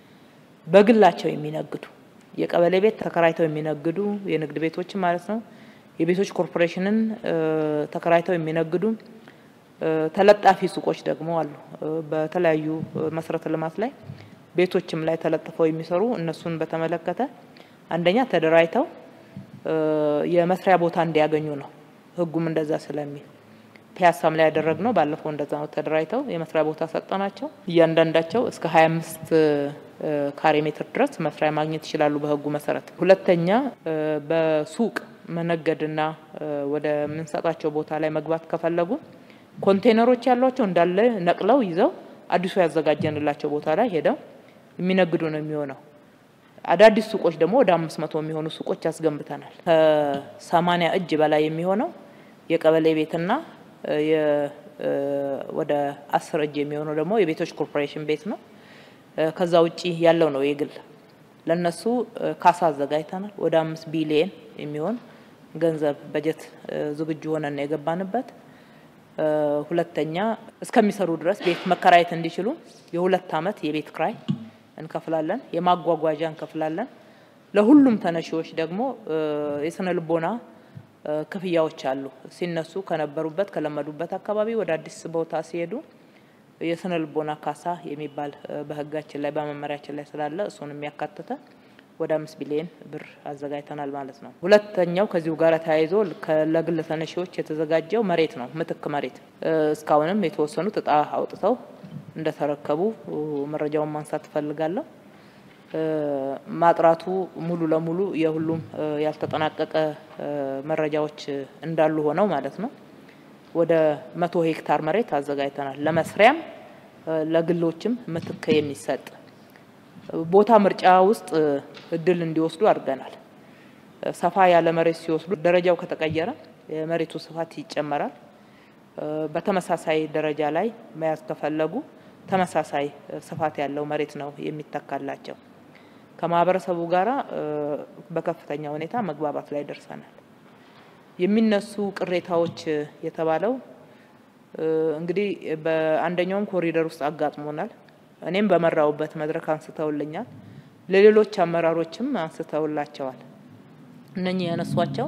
በግላቸው የሚነግዱ የቀበሌ ቤት ተከራይተው የሚነግዱ የንግድ ቤቶችን ማለት ነው። የቤቶች ኮርፖሬሽንን ተከራይተው የሚነግዱ ተለጣፊ ሱቆች ደግሞ አሉ። በተለያዩ መሰረተ ልማት ላይ ቤቶችም ላይ ተለጥፈው የሚሰሩ እነሱን በተመለከተ አንደኛ ተደራጅተው የመስሪያ ቦታ እንዲያገኙ ነው ህጉም እንደዛ ስለሚል ፒያሳም ላይ ያደረግነው ባለፈው እንደዛ ነው። ተደራጅተው የመስሪያ ቦታ ሰጠናቸው። እያንዳንዳቸው እስከ 25 ካሬ ሜትር ድረስ መስሪያ ማግኘት ይችላሉ በህጉ መሰረት። ሁለተኛ በሱቅ መነገድና ወደ ምንሰጣቸው ቦታ ላይ መግባት ከፈለጉ ኮንቴነሮች ያሏቸው እንዳለ ነቅለው ይዘው አዲሱ ያዘጋጀንላቸው ቦታ ላይ ሄደው የሚነግዱ ነው የሚሆነው። አዳዲስ ሱቆች ደግሞ ወደ አምስት መቶ የሚሆኑ ሱቆች ያስገንብተናል። ከሰማኒያ እጅ በላይ የሚሆነው የቀበሌ ቤትና ወደ አስር እጅ የሚሆነው ደግሞ የቤቶች ኮርፖሬሽን ቤት ነው። ከዛ ውጪ ያለው ነው የግል ለነሱ ካሳ አዘጋጅተናል። ወደ አምስት ቢሊየን የሚሆን ገንዘብ በጀት ዝግጁ ሆነን ነው የገባንበት። ሁለተኛ እስከሚሰሩ ድረስ ቤት መከራየት እንዲችሉ የሁለት አመት የቤት ክራይ እንከፍላለን፣ የማጓጓዣ እንከፍላለን። ለሁሉም ተነሺዎች ደግሞ የስነ ልቦና ክፍያዎች አሉ። ሲነሱ ከነበሩበት ከለመዱበት አካባቢ ወደ አዲስ ቦታ ሲሄዱ የስነ ልቦና ካሳ የሚባል በህጋችን ላይ በመመሪያችን ላይ ስላለ እሱን የሚያካትተ ወደ አምስት ቢሊዮን ብር አዘጋጅተናል ማለት ነው። ሁለተኛው ከዚሁ ጋር ተያይዞ ለግል ተነሺዎች የተዘጋጀው መሬት ነው፣ ምትክ መሬት እስካሁንም የተወሰኑት እጣ አውጥተው እንደተረከቡ መረጃውን ማንሳት እፈልጋለሁ። ማጥራቱ ሙሉ ለሙሉ የሁሉም ያልተጠናቀቀ መረጃዎች እንዳሉ ሆነው ማለት ነው። ወደ መቶ ሄክታር መሬት አዘጋጅተናል። ለመስሪያም ለግሎችም ምትክ የሚሰጥ ቦታ ምርጫ ውስጥ እድል እንዲወስዱ አድርገናል። ሰፋ ያለ መሬት ሲወስዱ ደረጃው ከተቀየረ የመሬቱ ስፋት ይጨመራል። በተመሳሳይ ደረጃ ላይ መያዝ ከፈለጉ ተመሳሳይ ስፋት ያለው መሬት ነው የሚተካላቸው። ከማህበረሰቡ ጋራ በከፍተኛ ሁኔታ መግባባት ላይ ደርሰናል። የሚነሱ ቅሬታዎች የተባለው እንግዲህ በአንደኛውም ኮሪደር ውስጥ አጋጥሞናል። እኔም በመራውበት መድረክ አንስተውልኛል። ለሌሎች አመራሮችም አንስተውላቸዋል። እነኚህ ያነሷቸው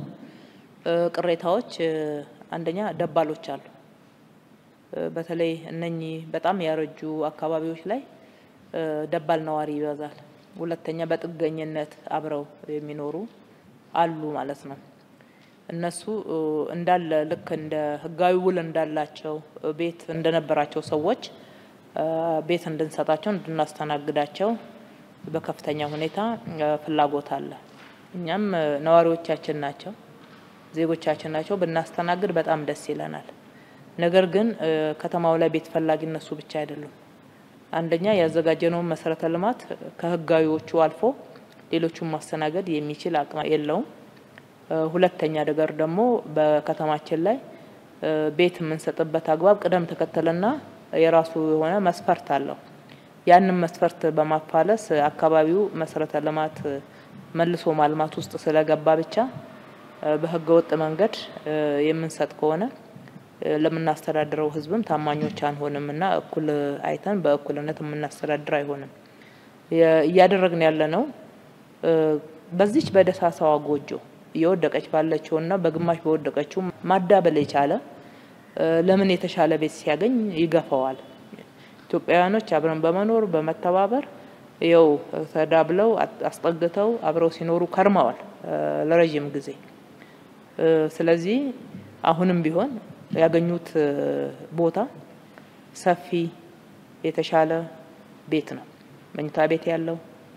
ቅሬታዎች አንደኛ ደባሎች አሉ። በተለይ እነኚህ በጣም ያረጁ አካባቢዎች ላይ ደባል ነዋሪ ይበዛል። ሁለተኛ በጥገኝነት አብረው የሚኖሩ አሉ ማለት ነው። እነሱ እንዳለ ልክ እንደ ህጋዊ ውል እንዳላቸው ቤት እንደነበራቸው ሰዎች ቤት እንድንሰጣቸው እንድናስተናግዳቸው በከፍተኛ ሁኔታ ፍላጎት አለ። እኛም ነዋሪዎቻችን ናቸው፣ ዜጎቻችን ናቸው። ብናስተናግድ በጣም ደስ ይለናል። ነገር ግን ከተማው ላይ ቤት ፈላጊ እነሱ ብቻ አይደሉም። አንደኛ ያዘጋጀነውን መሰረተ ልማት ከህጋዊዎቹ አልፎ ሌሎቹን ማስተናገድ የሚችል አቅም የለውም። ሁለተኛ ነገር ደግሞ በከተማችን ላይ ቤት የምንሰጥበት አግባብ ቅደም ተከተልና የራሱ የሆነ መስፈርት አለው። ያንን መስፈርት በማፋለስ አካባቢው መሰረተ ልማት መልሶ ማልማት ውስጥ ስለገባ ብቻ በህገ ወጥ መንገድ የምንሰጥ ከሆነ ለምናስተዳድረው ህዝብም ታማኞች አንሆንም እና እኩል አይተን በእኩልነት የምናስተዳድር አይሆንም። እያደረግን ያለ ነው በዚች በደሳሳዋ ጎጆ እየወደቀች ባለችውና በግማሽ በወደቀችው ማዳበል የቻለ ለምን የተሻለ ቤት ሲያገኝ ይገፋዋል። ኢትዮጵያውያኖች አብረን በመኖር በመተባበር ይኸው ተዳብለው አስጠግተው አብረው ሲኖሩ ከርመዋል ለረዥም ጊዜ። ስለዚህ አሁንም ቢሆን ያገኙት ቦታ ሰፊ የተሻለ ቤት ነው። መኝታ ቤት ያለው፣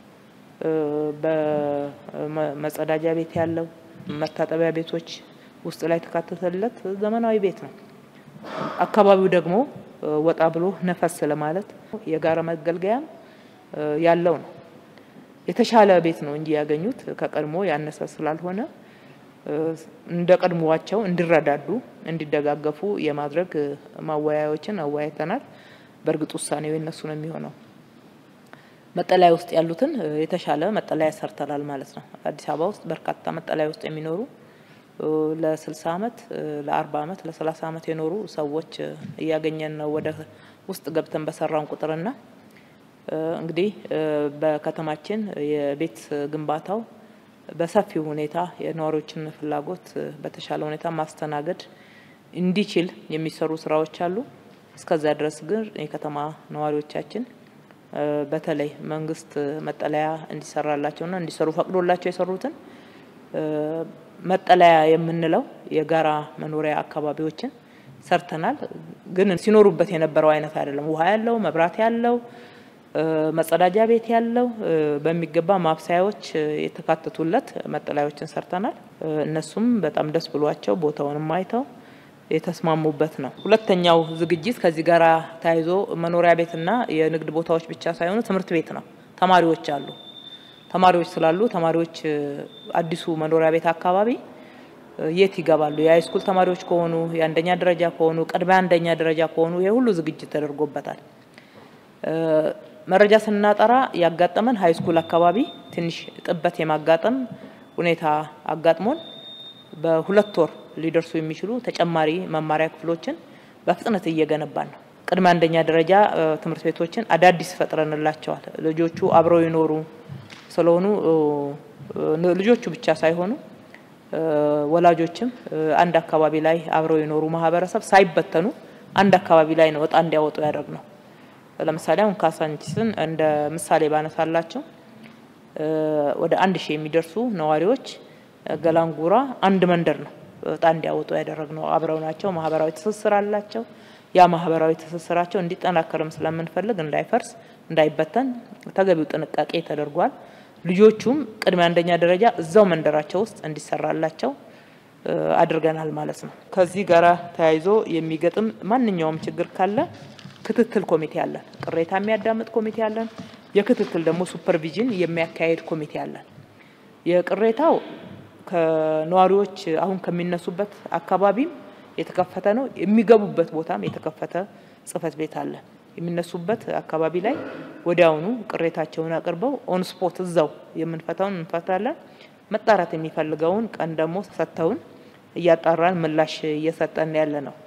በመጸዳጃ ቤት ያለው፣ መታጠቢያ ቤቶች ውስጥ ላይ የተካተተለት ዘመናዊ ቤት ነው። አካባቢው ደግሞ ወጣ ብሎ ነፈስ ለማለት የጋራ መገልገያም ያለው ነው። የተሻለ ቤት ነው እንጂ ያገኙት ከቀድሞ ያነሰ ስላልሆነ እንደ ቀድሞዋቸው እንዲረዳዱ እንዲደጋገፉ የማድረግ ማወያዮችን አወያይተናል። በእርግጥ ውሳኔው የነሱ ነው የሚሆነው። መጠለያ ውስጥ ያሉትን የተሻለ መጠለያ ሰርተናል ማለት ነው። አዲስ አበባ ውስጥ በርካታ መጠለያ ውስጥ የሚኖሩ ለስልሳ አመት ለአርባ አመት ለሰላሳ አመት የኖሩ ሰዎች እያገኘን ነው ወደ ውስጥ ገብተን በሰራን ቁጥርና እንግዲህ በከተማችን የቤት ግንባታው በሰፊው ሁኔታ የነዋሪዎችን ፍላጎት በተሻለ ሁኔታ ማስተናገድ እንዲችል የሚሰሩ ስራዎች አሉ። እስከዛ ድረስ ግን የከተማ ነዋሪዎቻችን በተለይ መንግስት መጠለያ እንዲሰራላቸውና እንዲሰሩ ፈቅዶላቸው የሰሩትን መጠለያ የምንለው የጋራ መኖሪያ አካባቢዎችን ሰርተናል። ግን ሲኖሩበት የነበረው አይነት አይደለም። ውሃ ያለው፣ መብራት ያለው፣ መጸዳጃ ቤት ያለው፣ በሚገባ ማብሰያዎች የተካተቱለት መጠለያዎችን ሰርተናል። እነሱም በጣም ደስ ብሏቸው ቦታውንም አይተው የተስማሙበት ነው። ሁለተኛው ዝግጅት ከዚህ ጋር ተያይዞ መኖሪያ ቤትና የንግድ ቦታዎች ብቻ ሳይሆኑ ትምህርት ቤት ነው። ተማሪዎች አሉ። ተማሪዎች ስላሉ ተማሪዎች አዲሱ መኖሪያ ቤት አካባቢ የት ይገባሉ? የሃይስኩል ተማሪዎች ከሆኑ የአንደኛ ደረጃ ከሆኑ ቅድመ አንደኛ ደረጃ ከሆኑ ይሄ ሁሉ ዝግጅት ተደርጎበታል። መረጃ ስናጠራ ያጋጠመን ሃይስኩል አካባቢ ትንሽ ጥበት የማጋጠም ሁኔታ አጋጥሞን በሁለት ወር ሊደርሱ የሚችሉ ተጨማሪ መማሪያ ክፍሎችን በፍጥነት እየገነባን ነው። ቅድመ አንደኛ ደረጃ ትምህርት ቤቶችን አዳዲስ ፈጥረንላቸዋል። ልጆቹ አብረው ይኖሩ ስለሆኑ ልጆቹ ብቻ ሳይሆኑ ወላጆችም አንድ አካባቢ ላይ አብረው የኖሩ ማህበረሰብ ሳይበተኑ አንድ አካባቢ ላይ ነው እጣ እንዲያወጡ ያደርግ ነው። ለምሳሌ አሁን ካሳንቺስን እንደ ምሳሌ ባነሳላቸው ወደ አንድ ሺህ የሚደርሱ ነዋሪዎች ገላንጉራ አንድ መንደር ነው እጣ እንዲያወጡ ያደረግ ነው። አብረው ናቸው፣ ማህበራዊ ትስስር አላቸው። ያ ማህበራዊ ትስስራቸው እንዲጠናከርም ስለምንፈልግ እንዳይፈርስ፣ እንዳይበተን ተገቢው ጥንቃቄ ተደርጓል። ልጆቹም ቅድመ አንደኛ ደረጃ እዛው መንደራቸው ውስጥ እንዲሰራላቸው አድርገናል ማለት ነው። ከዚህ ጋር ተያይዞ የሚገጥም ማንኛውም ችግር ካለ ክትትል ኮሚቴ አለን። ቅሬታ የሚያዳምጥ ኮሚቴ አለን። የክትትል ደግሞ ሱፐርቪዥን የሚያካሄድ ኮሚቴ አለን። የቅሬታው ከነዋሪዎች አሁን ከሚነሱበት አካባቢም የተከፈተ ነው። የሚገቡበት ቦታም የተከፈተ ጽህፈት ቤት አለ። የሚነሱበት አካባቢ ላይ ወዲያውኑ ቅሬታቸውን አቅርበው ኦን ስፖት እዛው የምንፈታውን እንፈታለን። መጣራት የሚፈልገውን ቀን ደግሞ ሰጥተውን እያጣራን ምላሽ እየሰጠን ያለ ነው።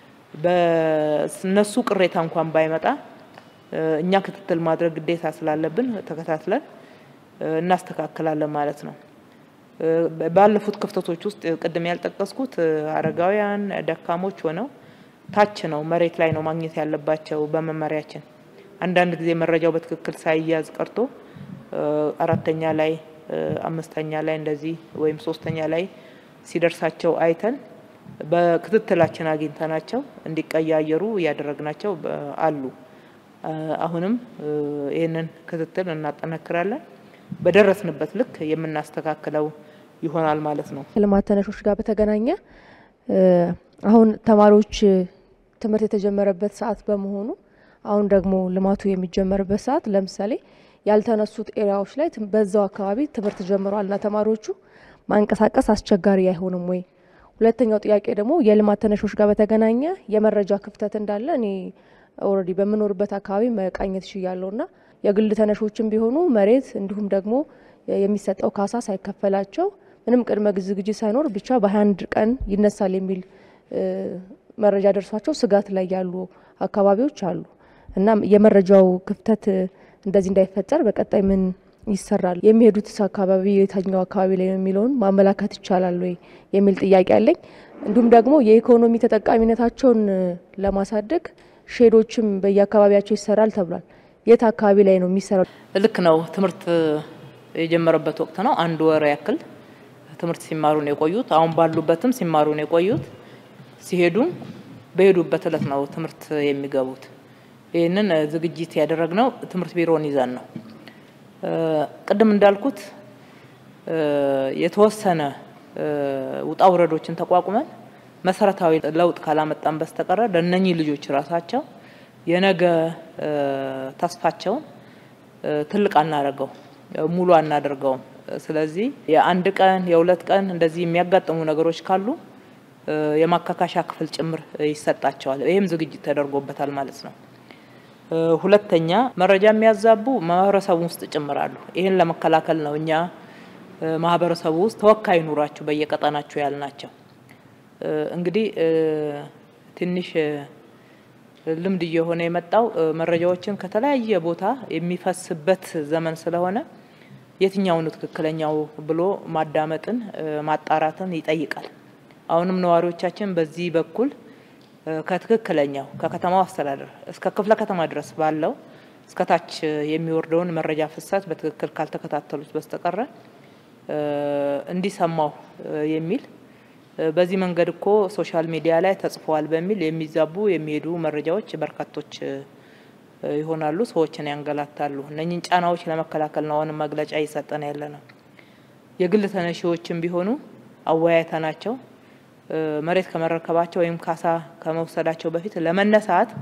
በእነሱ ቅሬታ እንኳን ባይመጣ እኛ ክትትል ማድረግ ግዴታ ስላለብን ተከታትለን እናስተካክላለን ማለት ነው። ባለፉት ክፍተቶች ውስጥ ቅድም ያልጠቀስኩት አረጋውያን ደካሞች ሆነው ታች ነው መሬት ላይ ነው ማግኘት ያለባቸው በመመሪያችን። አንዳንድ ጊዜ መረጃው በትክክል ሳይያዝ ቀርቶ አራተኛ ላይ አምስተኛ ላይ እንደዚህ ወይም ሶስተኛ ላይ ሲደርሳቸው አይተን በክትትላችን አግኝተናቸው እንዲቀያየሩ እያደረግናቸው አሉ። አሁንም ይህንን ክትትል እናጠናክራለን። በደረስንበት ልክ የምናስተካክለው ይሆናል ማለት ነው። ከልማት ተነሾች ጋር በተገናኘ አሁን ተማሪዎች ትምህርት የተጀመረበት ሰዓት በመሆኑ አሁን ደግሞ ልማቱ የሚጀመርበት ሰዓት ለምሳሌ ያልተነሱት ኤሪያዎች ላይ በዛው አካባቢ ትምህርት ጀምረዋል እና ተማሪዎቹ ማንቀሳቀስ አስቸጋሪ አይሆንም ወይ? ሁለተኛው ጥያቄ ደግሞ የልማት ተነሾች ጋር በተገናኘ የመረጃ ክፍተት እንዳለ እኔ ኦልሬዲ በምኖርበት አካባቢ መቃኘት ችያለሁ ና የግል ተነሾችም ቢሆኑ መሬት እንዲሁም ደግሞ የሚሰጠው ካሳ ሳይከፈላቸው ምንም ቅድመ ዝግጅት ሳይኖር ብቻ በሀያ አንድ ቀን ይነሳል የሚል መረጃ ደርሷቸው ስጋት ላይ ያሉ አካባቢዎች አሉ እና የመረጃው ክፍተት እንደዚህ እንዳይፈጠር በቀጣይ ምን ይሰራል? የሚሄዱትስ አካባቢ የታኛው አካባቢ ላይ ነው የሚለውን ማመላከት ይቻላል ወይ የሚል ጥያቄ አለኝ። እንዲሁም ደግሞ የኢኮኖሚ ተጠቃሚነታቸውን ለማሳደግ ሼዶችም በየአካባቢያቸው ይሰራል ተብሏል። የት አካባቢ ላይ ነው የሚሰራው? ልክ ነው። ትምህርት የጀመረበት ወቅት ነው። አንድ ወር ያክል ትምህርት ሲማሩ ነው የቆዩት። አሁን ባሉበትም ሲማሩ ነው የቆዩት። ሲሄዱም በሄዱበት እለት ነው ትምህርት የሚገቡት። ይህንን ዝግጅት ያደረግነው ትምህርት ቢሮን ይዘን ነው። ቅድም እንዳልኩት የተወሰነ ውጣ ውረዶችን ተቋቁመን መሰረታዊ ለውጥ ካላመጣን በስተቀረ ለእነኚህ ልጆች ራሳቸው የነገ ተስፋቸውን ትልቅ አናደርገው ሙሉ አናደርገውም። ስለዚህ የአንድ ቀን የሁለት ቀን እንደዚህ የሚያጋጥሙ ነገሮች ካሉ የማካካሻ ክፍል ጭምር ይሰጣቸዋል። ይህም ዝግጅት ተደርጎበታል ማለት ነው። ሁለተኛ መረጃ የሚያዛቡ ማህበረሰቡ ውስጥ ጭምራሉ። ይህን ለመከላከል ነው እኛ ማህበረሰቡ ውስጥ ተወካይ ኑሯችሁ በየቀጠናችሁ ያልናቸው። እንግዲህ ትንሽ ልምድ እየሆነ የመጣው መረጃዎችን ከተለያየ ቦታ የሚፈስበት ዘመን ስለሆነ የትኛው ነው ትክክለኛው ብሎ ማዳመጥን ማጣራትን ይጠይቃል። አሁንም ነዋሪዎቻችን በዚህ በኩል ከትክክለኛው ከከተማው አስተዳደር እስከ ክፍለ ከተማ ድረስ ባለው እስከ ታች የሚወርደውን መረጃ ፍሰት በትክክል ካልተከታተሉት በስተቀረ እንዲሰማው የሚል በዚህ መንገድ እኮ ሶሻል ሚዲያ ላይ ተጽፈዋል በሚል የሚዛቡ የሚሄዱ መረጃዎች በርካቶች ይሆናሉ፣ ሰዎችን ያንገላታሉ። እነኝን ጫናዎች ለመከላከል ነው አሁንም መግለጫ እየሰጠን ያለ ነው። የግል ተነሺዎችም ቢሆኑ አወያይተናቸው መሬት ከመረከባቸው ወይም ካሳ ከመውሰዳቸው በፊት ለመነሳት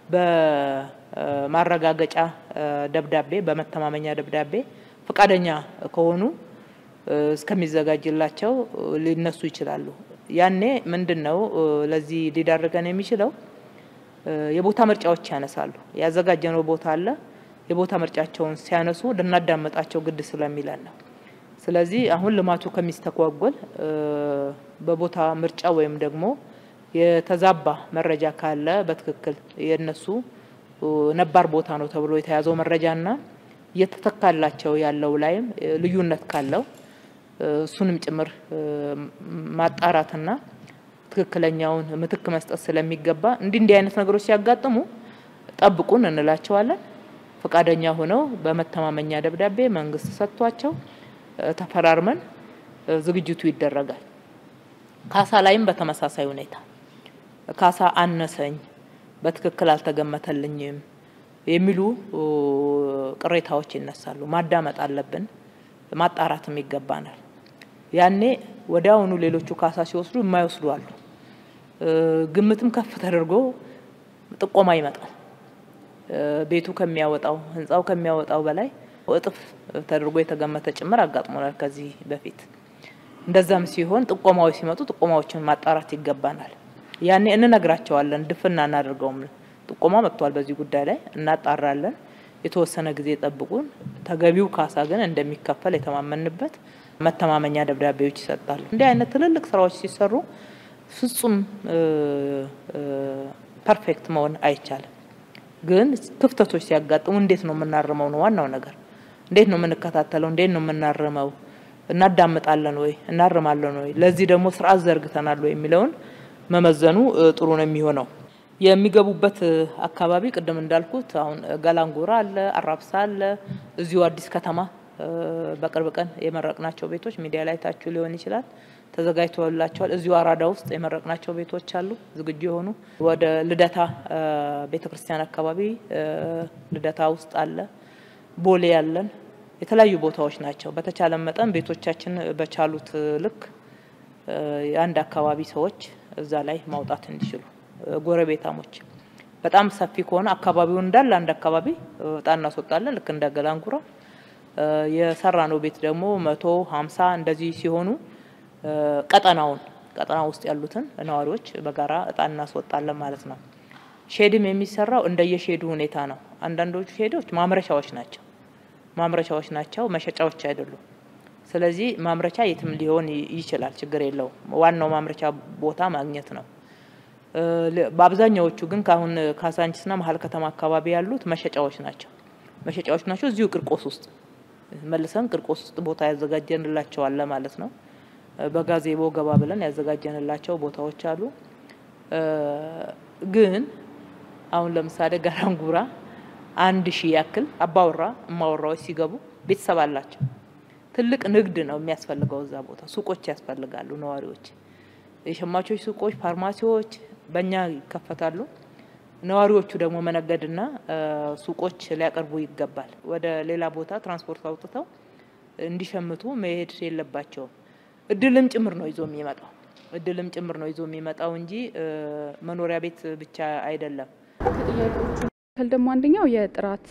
በማረጋገጫ ደብዳቤ በመተማመኛ ደብዳቤ ፈቃደኛ ከሆኑ እስከሚዘጋጅላቸው ሊነሱ ይችላሉ። ያኔ ምንድን ነው ለዚህ ሊዳርገን የሚችለው የቦታ ምርጫዎች ያነሳሉ። ያዘጋጀነው ቦታ አለ። የቦታ ምርጫቸውን ሲያነሱ ልናዳመጣቸው ግድ ስለሚለን ነው። ስለዚህ አሁን ልማቱ ከሚስተጓጎል በቦታ ምርጫ ወይም ደግሞ የተዛባ መረጃ ካለ በትክክል የነሱ ነባር ቦታ ነው ተብሎ የተያዘው መረጃና እየተተካላቸው ያለው ላይም ልዩነት ካለው እሱንም ጭምር ማጣራትና ትክክለኛውን ምትክ መስጠት ስለሚገባ እንዲህ እንዲህ አይነት ነገሮች ሲያጋጥሙ ጠብቁን እንላቸዋለን። ፈቃደኛ ሆነው በመተማመኛ ደብዳቤ መንግስት ሰጥቷቸው ተፈራርመን ዝግጅቱ ይደረጋል። ካሳ ላይም በተመሳሳይ ሁኔታ ካሳ አነሰኝ፣ በትክክል አልተገመተልኝም የሚሉ ቅሬታዎች ይነሳሉ። ማዳመጥ አለብን፣ ማጣራትም ይገባናል። ያኔ ወዲያውኑ ሌሎቹ ካሳ ሲወስዱ የማይወስዱ አሉ። ግምትም ከፍ ተደርጎ ጥቆማ ይመጣል። ቤቱ ከሚያወጣው ህንፃው ከሚያወጣው በላይ እጥፍ ተደርጎ የተገመተ ጭምር አጋጥሞናል ከዚህ በፊት። እንደዛም ሲሆን ጥቆማዎች ሲመጡ ጥቆማዎችን ማጣራት ይገባናል። ያኔ እንነግራቸዋለን፣ ድፍና እናደርገውም። ጥቆማ መጥቷል በዚህ ጉዳይ ላይ እናጣራለን፣ የተወሰነ ጊዜ ጠብቁን፣ ተገቢው ካሳ ግን እንደሚከፈል የተማመንበት መተማመኛ ደብዳቤዎች ይሰጣሉ። እንዲህ አይነት ትልልቅ ስራዎች ሲሰሩ ፍጹም ፐርፌክት መሆን አይቻልም። ግን ክፍተቶች ሲያጋጥሙ እንዴት ነው የምናርመው ነው ዋናው ነገር። እንዴት ነው የምንከታተለው? እንዴት ነው የምናርመው? እናዳምጣለን ወይ? እናርማለን ወይ? ለዚህ ደግሞ ስርዓት ዘርግተናል ወይ የሚለውን መመዘኑ ጥሩ ነው የሚሆነው። የሚገቡበት አካባቢ ቅድም እንዳልኩት አሁን ገላንጉራ አለ፣ አራብሳ አለ፣ እዚሁ አዲስ ከተማ በቅርብ ቀን የመረቅናቸው ቤቶች ሚዲያ ላይ ታችሁ ሊሆን ይችላል ተዘጋጅቶላቸዋል። እዚሁ አራዳ ውስጥ የመረቅናቸው ቤቶች አሉ ዝግጁ የሆኑ። ወደ ልደታ ቤተ ክርስቲያን አካባቢ ልደታ ውስጥ አለ፣ ቦሌ ያለን የተለያዩ ቦታዎች ናቸው። በተቻለ መጠን ቤቶቻችን በቻሉት ልክ የአንድ አካባቢ ሰዎች እዛ ላይ ማውጣት እንዲችሉ ጎረቤታሞች በጣም ሰፊ ከሆነ አካባቢውን እንዳለ አንድ አካባቢ እጣ እናስወጣለን ልክ እንደ ገላንጉራ የሰራ ነው ቤት ደግሞ መቶ ሀምሳ እንደዚህ ሲሆኑ ቀጠናውን ቀጠና ውስጥ ያሉትን ነዋሪዎች በጋራ እጣ እናስወጣለን ማለት ነው። ሼድም የሚሰራው እንደየሼዱ ሁኔታ ነው። አንዳንዶቹ ሼዶች ማምረቻዎች ናቸው ማምረቻዎች ናቸው፣ መሸጫዎች አይደሉም። ስለዚህ ማምረቻ የትም ሊሆን ይችላል፣ ችግር የለውም። ዋናው ማምረቻ ቦታ ማግኘት ነው። በአብዛኛዎቹ ግን ከአሁን ካሳንችስና መሀል ከተማ አካባቢ ያሉት መሸጫዎች ናቸው መሸጫዎች ናቸው። እዚሁ ቅርቆስ ውስጥ መልሰን ቅርቆስ ውስጥ ቦታ ያዘጋጀንላቸዋለ ማለት ነው። በጋዜቦ ገባ ብለን ያዘጋጀንላቸው ቦታዎች አሉ። ግን አሁን ለምሳሌ ገራንጉራ አንድ ሺህ ያክል አባወራ እማወራዎች ሲገቡ ቤተሰብ አላቸው። ትልቅ ንግድ ነው የሚያስፈልገው እዛ ቦታ። ሱቆች ያስፈልጋሉ። ነዋሪዎች፣ የሸማቾች ሱቆች፣ ፋርማሲዎች በእኛ ይከፈታሉ። ነዋሪዎቹ ደግሞ መነገድና ሱቆች ሊያቀርቡ ይገባል። ወደ ሌላ ቦታ ትራንስፖርት አውጥተው እንዲሸምቱ መሄድ የለባቸውም። እድልም ጭምር ነው ይዞ የሚመጣው እድልም ጭምር ነው ይዞ የሚመጣው እንጂ መኖሪያ ቤት ብቻ አይደለም። ከጥያቄዎቹ ደግሞ አንደኛው የጥራት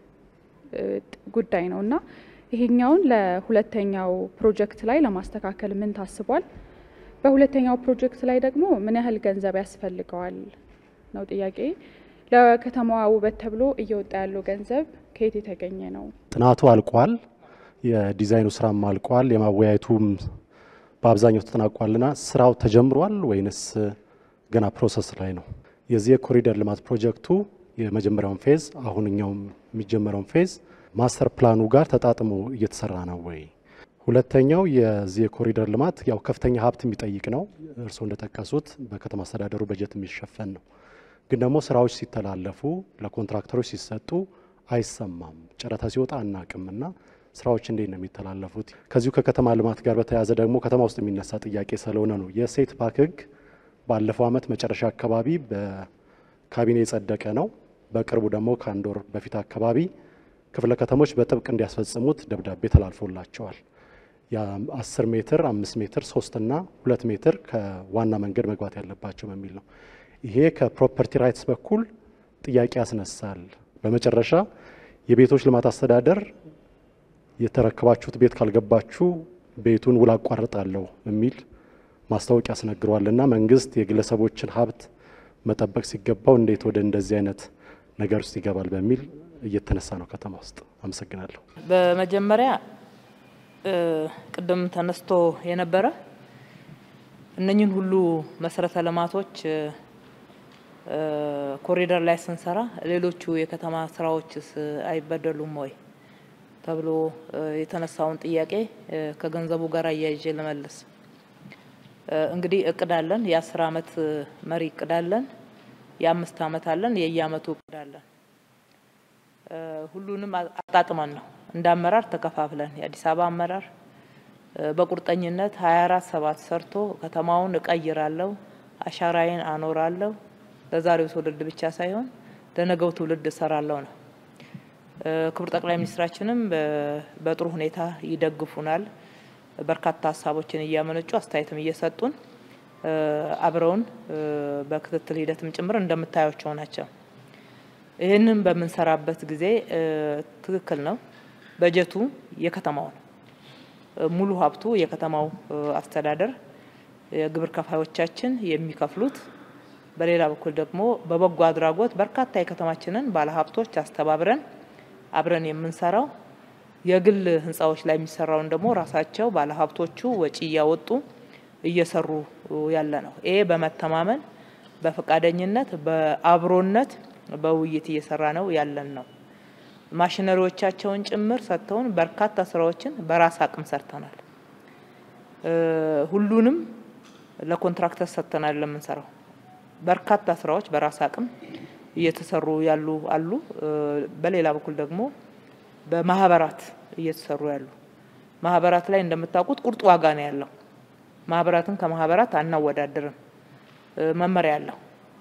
ጉዳይ ነው እና ይሄኛውን ለሁለተኛው ፕሮጀክት ላይ ለማስተካከል ምን ታስቧል? በሁለተኛው ፕሮጀክት ላይ ደግሞ ምን ያህል ገንዘብ ያስፈልገዋል ነው ጥያቄ። ለከተማዋ ውበት ተብሎ እየወጣ ያለው ገንዘብ ከየት የተገኘ ነው? ጥናቱ አልቋል። የዲዛይኑ ስራም አልቋል። የማወያየቱም በአብዛኛው ተጠናቋልና ስራው ተጀምሯል ወይንስ ገና ፕሮሰስ ላይ ነው? የዚህ የኮሪደር ልማት ፕሮጀክቱ የመጀመሪያውን ፌዝ አሁንኛው የሚጀመረውን ፌዝ ማስተር ፕላኑ ጋር ተጣጥሞ እየተሰራ ነው ወይ? ሁለተኛው የዚህ የኮሪደር ልማት ያው ከፍተኛ ሀብት የሚጠይቅ ነው። እርስዎ እንደጠቀሱት በከተማ አስተዳደሩ በጀት የሚሸፈን ነው። ግን ደግሞ ስራዎች ሲተላለፉ ለኮንትራክተሮች ሲሰጡ አይሰማም። ጨረታ ሲወጣ አናቅም እና ስራዎች እንዴት ነው የሚተላለፉት? ከዚሁ ከከተማ ልማት ጋር በተያያዘ ደግሞ ከተማ ውስጥ የሚነሳ ጥያቄ ስለሆነ ነው የሴት ፓክ ህግ ባለፈው ዓመት መጨረሻ አካባቢ በካቢኔ የጸደቀ ነው። በቅርቡ ደግሞ ከአንድ ወር በፊት አካባቢ ክፍለ ከተሞች በጥብቅ እንዲያስፈጽሙት ደብዳቤ ተላልፎላቸዋል። የአስር ሜትር አምስት ሜትር ሶስትና ሁለት ሜትር ከዋና መንገድ መግባት ያለባቸው በሚል ነው። ይሄ ከፕሮፐርቲ ራይትስ በኩል ጥያቄ ያስነሳል። በመጨረሻ የቤቶች ልማት አስተዳደር የተረከባችሁት ቤት ካልገባችሁ ቤቱን ውል አቋርጣለሁ የሚል ማስታወቂያ ያስነግረዋልና መንግስት የግለሰቦችን ሀብት መጠበቅ ሲገባው እንዴት ወደ እንደዚህ አይነት ነገር ውስጥ ይገባል በሚል እየተነሳ ነው ከተማ ውስጥ። አመሰግናለሁ። በመጀመሪያ ቅድም ተነስቶ የነበረ እነኝህን ሁሉ መሰረተ ልማቶች ኮሪደር ላይ ስንሰራ ሌሎቹ የከተማ ስራዎችስ አይበደሉም ወይ ተብሎ የተነሳውን ጥያቄ ከገንዘቡ ጋር አያይዤ ልመልስ። እንግዲህ እቅድ አለን። የአስር አመት መሪ እቅድ አለን። የአምስት አመት አለን። የየአመቱ እቅድ አለን። ሁሉንም አጣጥመን ነው እንደ አመራር ተከፋፍለን የአዲስ አበባ አመራር በቁርጠኝነት ሀያ አራት ሰባት ሰርቶ ከተማውን እቀይራለሁ፣ አሻራዬን አኖራለሁ፣ ለዛሬው ትውልድ ብቻ ሳይሆን ለነገው ትውልድ እሰራለሁ ነው። ክቡር ጠቅላይ ሚኒስትራችንም በጥሩ ሁኔታ ይደግፉናል። በርካታ ሀሳቦችን እያመነጩ አስተያየትም እየሰጡን አብረውን በክትትል ሂደትም ጭምር እንደምታያቸው ናቸው። ይህንን በምንሰራበት ጊዜ ትክክል ነው። በጀቱ የከተማው ነው። ሙሉ ሀብቱ የከተማው አስተዳደር የግብር ከፋዮቻችን የሚከፍሉት፣ በሌላ በኩል ደግሞ በበጎ አድራጎት በርካታ የከተማችንን ባለሀብቶች አስተባብረን አብረን የምንሰራው የግል ህንፃዎች ላይ የሚሰራውን ደግሞ ራሳቸው ባለሀብቶቹ ወጪ እያወጡ እየሰሩ ያለ ነው። ይሄ በመተማመን በፈቃደኝነት በአብሮነት በውይይት እየሰራ ነው ያለን ነው። ማሽነሪዎቻቸውን ጭምር ሰጥተውን በርካታ ስራዎችን በራስ አቅም ሰርተናል። ሁሉንም ለኮንትራክተር ሰጥተናል ለምንሰራው በርካታ ስራዎች በራስ አቅም እየተሰሩ ያሉ አሉ። በሌላ በኩል ደግሞ በማህበራት እየተሰሩ ያሉ ማህበራት ላይ እንደምታውቁት ቁርጥ ዋጋ ነው ያለው። ማህበራትን ከማህበራት አናወዳድርም። መመሪያ ያለው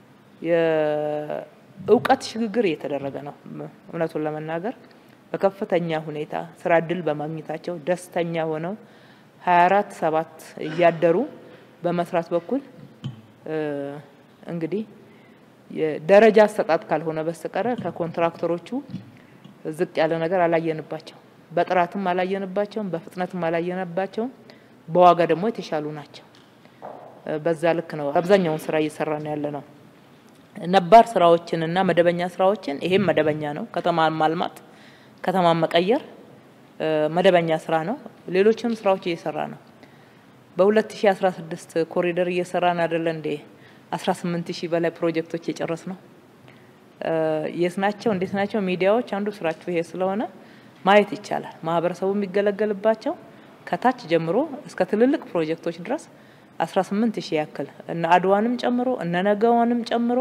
የእውቀት ሽግግር እየተደረገ ነው። እውነቱን ለመናገር በከፍተኛ ሁኔታ ስራ እድል በማግኘታቸው ደስተኛ ሆነው ሀያ አራት ሰባት እያደሩ በመስራት በኩል እንግዲህ የደረጃ አሰጣጥ ካልሆነ በስተቀረ ከኮንትራክተሮቹ ዝቅ ያለ ነገር አላየንባቸው። በጥራትም አላየንባቸውም፣ በፍጥነትም አላየንባቸውም። በዋጋ ደግሞ የተሻሉ ናቸው። በዛ ልክ ነው አብዛኛውን ስራ እየሰራ ነው ያለ ነው። ነባር ስራዎችን እና መደበኛ ስራዎችን ይሄም መደበኛ ነው። ከተማን ማልማት፣ ከተማን መቀየር መደበኛ ስራ ነው። ሌሎችንም ስራዎች እየሰራ ነው። በ2016 ኮሪደር እየሰራን አይደለ እንዴ? 18 ሺህ በላይ ፕሮጀክቶች የጨረስ ነው። የት ናቸው? እንዴት ናቸው? ሚዲያዎች አንዱ ስራችሁ ይሄ ስለሆነ ማየት ይቻላል። ማህበረሰቡ የሚገለገልባቸው ከታች ጀምሮ እስከ ትልልቅ ፕሮጀክቶች ድረስ 18 ሺህ ያክል እነ አድዋንም ጨምሮ እነ ነገዋንም ጨምሮ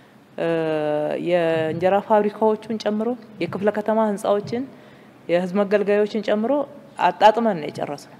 የእንጀራ ፋብሪካዎቹን ጨምሮ የክፍለ ከተማ ህንፃዎችን የህዝብ መገልገያዎችን ጨምሮ አጣጥመን ነው የጨረስነው።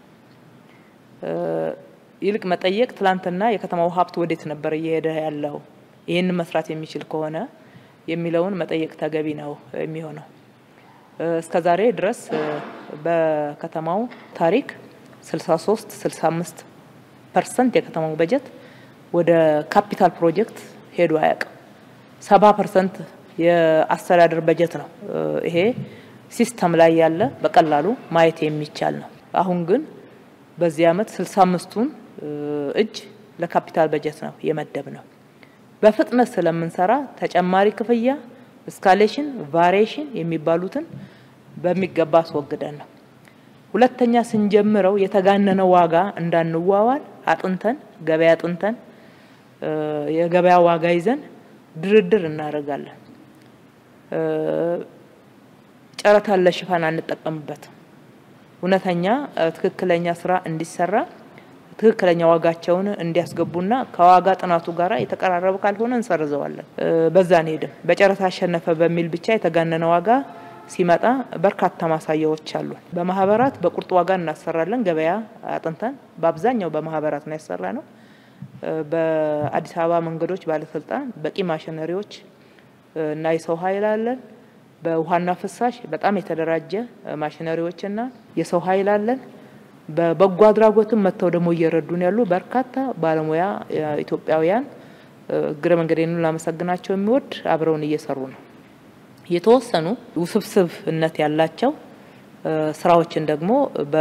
ይልቅ መጠየቅ ትላንትና የከተማው ሀብት ወዴት ነበር እየሄደ ያለው ይህንን መስራት የሚችል ከሆነ የሚለውን መጠየቅ ተገቢ ነው የሚሆነው። እስከ ዛሬ ድረስ በከተማው ታሪክ 63 65 ፐርሰንት የከተማው በጀት ወደ ካፒታል ፕሮጀክት ሄዶ አያውቅም። ሰባ ፐርሰንት የአስተዳደር በጀት ነው። ይሄ ሲስተም ላይ ያለ በቀላሉ ማየት የሚቻል ነው። አሁን ግን በዚህ አመት ስልሳ አምስቱን እጅ ለካፒታል በጀት ነው የመደብ ነው። በፍጥነት ስለምንሰራ ተጨማሪ ክፍያ እስካሌሽን፣ ቫሪዬሽን የሚባሉትን በሚገባ አስወግደን ነው። ሁለተኛ ስንጀምረው የተጋነነ ዋጋ እንዳንዋዋል አጥንተን ገበያ አጥንተን የገበያ ዋጋ ይዘን ድርድር እናደርጋለን። ጨረታን ለሽፋን አንጠቀምበትም። እውነተኛ ትክክለኛ ስራ እንዲሰራ ትክክለኛ ዋጋቸውን እንዲያስገቡና ከዋጋ ጥናቱ ጋር የተቀራረበ ካልሆነ እንሰርዘዋለን። በዛ አንሄድም። በጨረታ አሸነፈ በሚል ብቻ የተጋነነ ዋጋ ሲመጣ በርካታ ማሳያዎች አሉ። በማህበራት በቁርጥ ዋጋ እናሰራለን። ገበያ አጥንተን በአብዛኛው በማህበራት ነው ያሰራ ነው። በአዲስ አበባ መንገዶች ባለስልጣን በቂ ማሽነሪዎች እና የሰው ኃይል አለን። በውሃና ፍሳሽ በጣም የተደራጀ ማሽነሪዎችና የሰው ኃይል አለን። በበጎ አድራጎትም መጥተው ደግሞ እየረዱን ያሉ በርካታ ባለሙያ ኢትዮጵያውያን እግረ መንገዴን ላመሰግናቸው የሚወድ አብረውን እየሰሩ ነው። የተወሰኑ ውስብስብነት ያላቸው ስራዎችን ደግሞ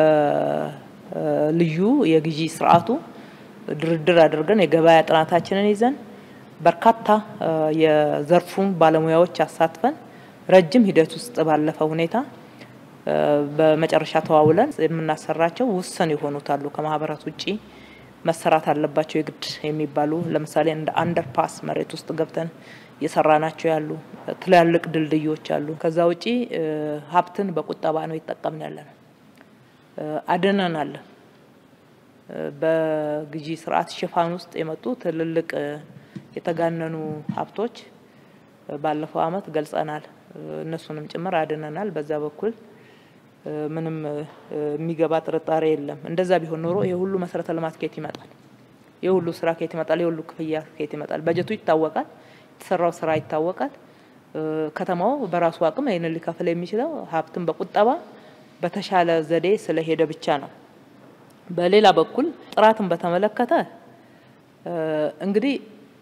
በልዩ የግዢ ስርዓቱ ድርድር አድርገን የገበያ ጥናታችንን ይዘን በርካታ የዘርፉን ባለሙያዎች አሳትፈን ረጅም ሂደት ውስጥ ባለፈ ሁኔታ በመጨረሻ ተዋውለን የምናሰራቸው ውስን የሆኑት አሉ። ከማህበራት ውጪ መሰራት አለባቸው የግድ የሚባሉ ለምሳሌ እንደ አንደርፓስ መሬት ውስጥ ገብተን እየሰራናቸው ያሉ ትላልቅ ድልድዮች አሉ። ከዛ ውጪ ሀብትን በቁጠባ ነው ይጠቀምን ያለ ነው። አድነናል። በግዢ ስርዓት ሽፋን ውስጥ የመጡ ትልልቅ የተጋነኑ ሀብቶች ባለፈው አመት ገልጸናል። እነሱንም ጭምር አድነናል። በዛ በኩል ምንም የሚገባ ጥርጣሬ የለም። እንደዛ ቢሆን ኖሮ ይሄ ሁሉ መሰረተ ልማት ከየት ይመጣል? ይሄ ሁሉ ስራ ከየት ይመጣል? ይሄ ሁሉ ክፍያ ከየት ይመጣል? በጀቱ ይታወቃል። የተሰራው ስራ ይታወቃል። ከተማው በራሱ አቅም ይህንን ሊከፍል የሚችለው ሀብትን በቁጠባ በተሻለ ዘዴ ስለሄደ ብቻ ነው። በሌላ በኩል ጥራትን በተመለከተ እንግዲህ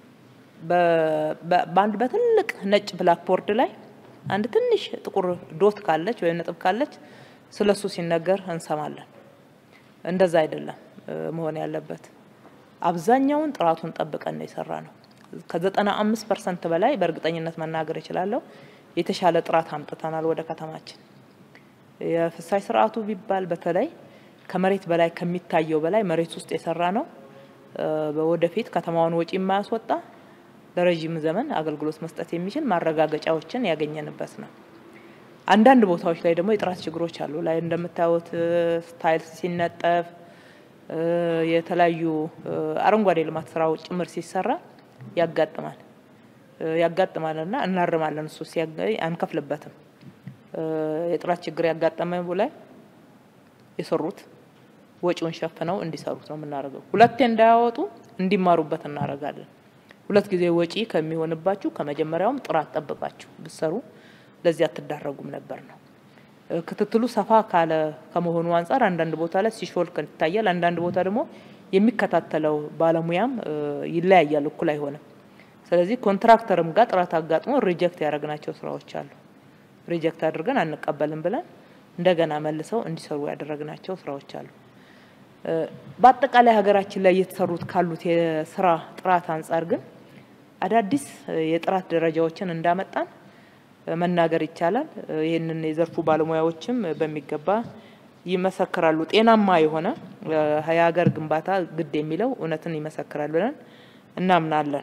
በአንድ በትልቅ ነጭ ብላክቦርድ ላይ አንድ ትንሽ ጥቁር ዶት ካለች ወይም ነጥብ ካለች ስለሱ ሲነገር እንሰማለን። እንደዛ አይደለም መሆን ያለበት። አብዛኛውን ጥራቱን ጠብቀን ነው የሰራ ነው። ከዘጠና አምስት ፐርሰንት በላይ በእርግጠኝነት መናገር እችላለሁ የተሻለ ጥራት አምጥተናል ወደ ከተማችን። የፍሳሽ ስርዓቱ ቢባል በተለይ ከመሬት በላይ ከሚታየው በላይ መሬት ውስጥ የሰራ ነው። ወደፊት ከተማውን ወጪ የማያስወጣ ለረዥም ዘመን አገልግሎት መስጠት የሚችል ማረጋገጫዎችን ያገኘንበት ነው። አንዳንድ ቦታዎች ላይ ደግሞ የጥራት ችግሮች አሉ። ላይ እንደምታዩት ታይልስ ሲነጠፍ የተለያዩ አረንጓዴ ልማት ስራዎች ጭምር ሲሰራ ያጋጥማል ያጋጥማልና እናርማለን። እሱ ሲያገኝ አንከፍልበትም። የጥራት ችግር ያጋጠመ ላይ የሰሩት ወጪውን ሸፍነው እንዲሰሩት ነው የምናደርገው። ሁለቴ እንዳያወጡ እንዲማሩበት እናደርጋለን። ሁለት ጊዜ ወጪ ከሚሆንባችሁ ከመጀመሪያውም ጥራት ጠብቃችሁ ብትሰሩ ለዚህ አትዳረጉም ነበር ነው። ክትትሉ ሰፋ ካለ ከመሆኑ አንጻር አንዳንድ ቦታ ላይ ሲሾልክ ይታያል። አንዳንድ ቦታ ደግሞ የሚከታተለው ባለሙያም ይለያያል፣ እኩል አይሆንም። ስለዚህ ኮንትራክተርም ጋር ጥራት አጋጥሞ ሪጀክት ያደረግናቸው ስራዎች አሉ። ሪጀክት አድርገን አንቀበልም ብለን እንደገና መልሰው እንዲሰሩ ያደረግናቸው ስራዎች አሉ። በአጠቃላይ ሀገራችን ላይ እየተሰሩት ካሉት የስራ ጥራት አንጻር ግን አዳዲስ የጥራት ደረጃዎችን እንዳመጣን መናገር ይቻላል። ይህንን የዘርፉ ባለሙያዎችም በሚገባ ይመሰክራሉ። ጤናማ የሆነ የሀገር ግንባታ ግድ የሚለው እውነትን ይመሰክራል ብለን እናምናለን።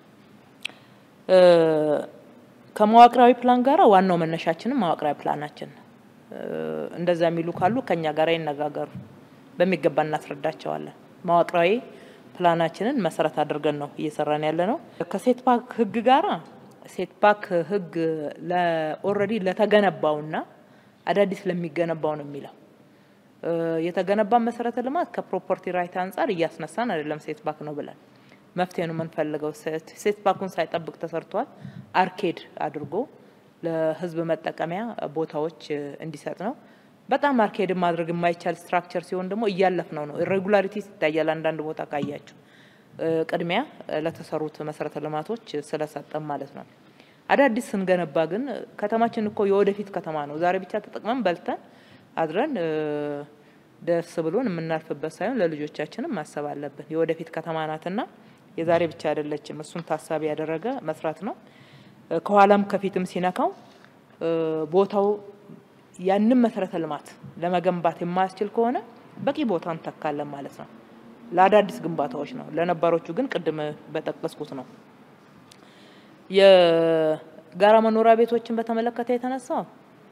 ከመዋቅራዊ ፕላን ጋር ዋናው መነሻችንም መዋቅራዊ ፕላናችን ነው። እንደዛ የሚሉ ካሉ ከኛ ጋር ይነጋገሩ፣ በሚገባ እናስረዳቸዋለን። መዋቅራዊ ፕላናችንን መሰረት አድርገን ነው እየሰራን ያለ ነው። ከሴት ፓክ ህግ ጋራ ሴት ፓክ ህግ ኦልሬዲ ለተገነባውና አዳዲስ ለሚገነባው ነው የሚለው የተገነባ መሰረተ ልማት ከፕሮፐርቲ ራይት አንጻር እያስነሳን አይደለም። ሴት ባክ ነው ብለን መፍትሄ ነው የምንፈልገው። ሴት ባኩን ሳይጠብቅ ተሰርቷል። አርኬድ አድርጎ ለህዝብ መጠቀሚያ ቦታዎች እንዲሰጥ ነው። በጣም አርኬድ ማድረግ የማይቻል ስትራክቸር ሲሆን ደግሞ እያለፍ ነው ነው ኢሬጉላሪቲ ይታያል። አንዳንድ ቦታ ካያችሁ ቅድሚያ ለተሰሩት መሰረተ ልማቶች ስለሰጠም ማለት ነው። አዳዲስ ስንገነባ ግን ከተማችን እኮ የወደፊት ከተማ ነው። ዛሬ ብቻ ተጠቅመን በልተን አድረን ደስ ብሎን የምናልፍበት ሳይሆን ለልጆቻችንም ማሰብ አለብን። የወደፊት ከተማ ናትና የዛሬ ብቻ አይደለችም። እሱን ታሳቢ ያደረገ መስራት ነው። ከኋላም ከፊትም ሲነካው ቦታው ያንን መሰረተ ልማት ለመገንባት የማያስችል ከሆነ በቂ ቦታ እንተካለን ማለት ነው። ለአዳዲስ ግንባታዎች ነው። ለነባሮቹ ግን ቅድም በጠቀስኩት ነው። የጋራ መኖሪያ ቤቶችን በተመለከተ የተነሳው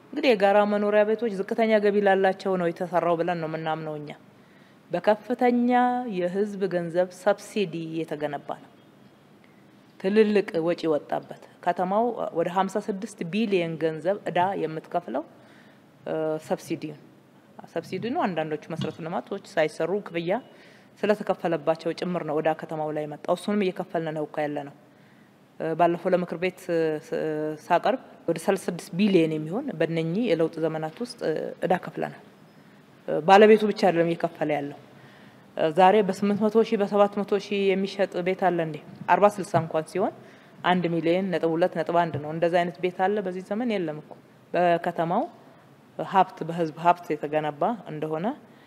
እንግዲህ የጋራ መኖሪያ ቤቶች ዝቅተኛ ገቢ ላላቸው ነው የተሰራው ብለን ነው የምናምነው እኛ። በከፍተኛ የህዝብ ገንዘብ ሰብሲዲ የተገነባ ነው። ትልልቅ ወጪ ወጣበት። ከተማው ወደ 56 ቢሊየን ገንዘብ እዳ የምትከፍለው ሰብሲዲ ሰብሲዲ ነው። አንዳንዶቹ መሰረተ ልማቶች ሳይሰሩ ክፍያ ስለተከፈለባቸው ጭምር ነው ወደ ከተማው ላይ መጣው። እሱንም እየከፈልን ነው እኮ ያለ ነው። ባለፈው ለምክር ቤት ሳቀርብ ወደ 36 ቢሊየን የሚሆን በእነኚህ የለውጥ ዘመናት ውስጥ እዳ ከፍለናል። ባለቤቱ ብቻ አይደለም እየከፈለ ያለው። ዛሬ በ800 ሺህ በ700 ሺህ የሚሸጥ ቤት አለ እንዴ? 40 60 እንኳን ሲሆን አንድ ሚሊየን ነጥብ ሁለት ነጥብ አንድ ነው። እንደዛ አይነት ቤት አለ በዚህ ዘመን የለም እኮ በከተማው ሀብት በህዝብ ሀብት የተገነባ እንደሆነ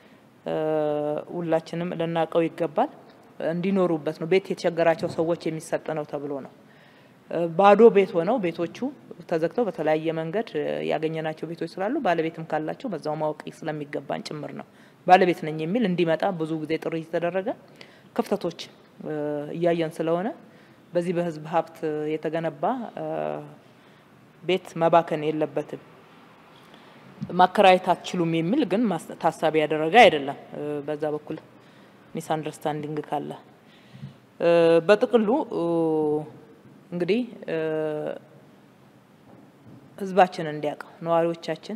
ሁላችንም ልናውቀው ይገባል። እንዲኖሩበት ነው። ቤት የተቸገራቸው ሰዎች የሚሰጥ ነው ተብሎ ነው። ባዶ ቤት ሆነው ቤቶቹ ተዘግተው በተለያየ መንገድ ያገኘናቸው ቤቶች ስላሉ ባለቤትም ካላቸው በዛው ማወቅ ስለሚገባን ጭምር ነው። ባለቤት ነኝ የሚል እንዲመጣ ብዙ ጊዜ ጥሪ የተደረገ ክፍተቶች እያየን ስለሆነ በዚህ በህዝብ ሀብት የተገነባ ቤት መባከን የለበትም። ማከራየት አትችሉም የሚል ግን ታሳቢ ያደረገ አይደለም። በዛ በኩል ሚስ አንደርስታንዲንግ ካለ በጥቅሉ እንግዲህ ህዝባችን እንዲያውቀው ነዋሪዎቻችን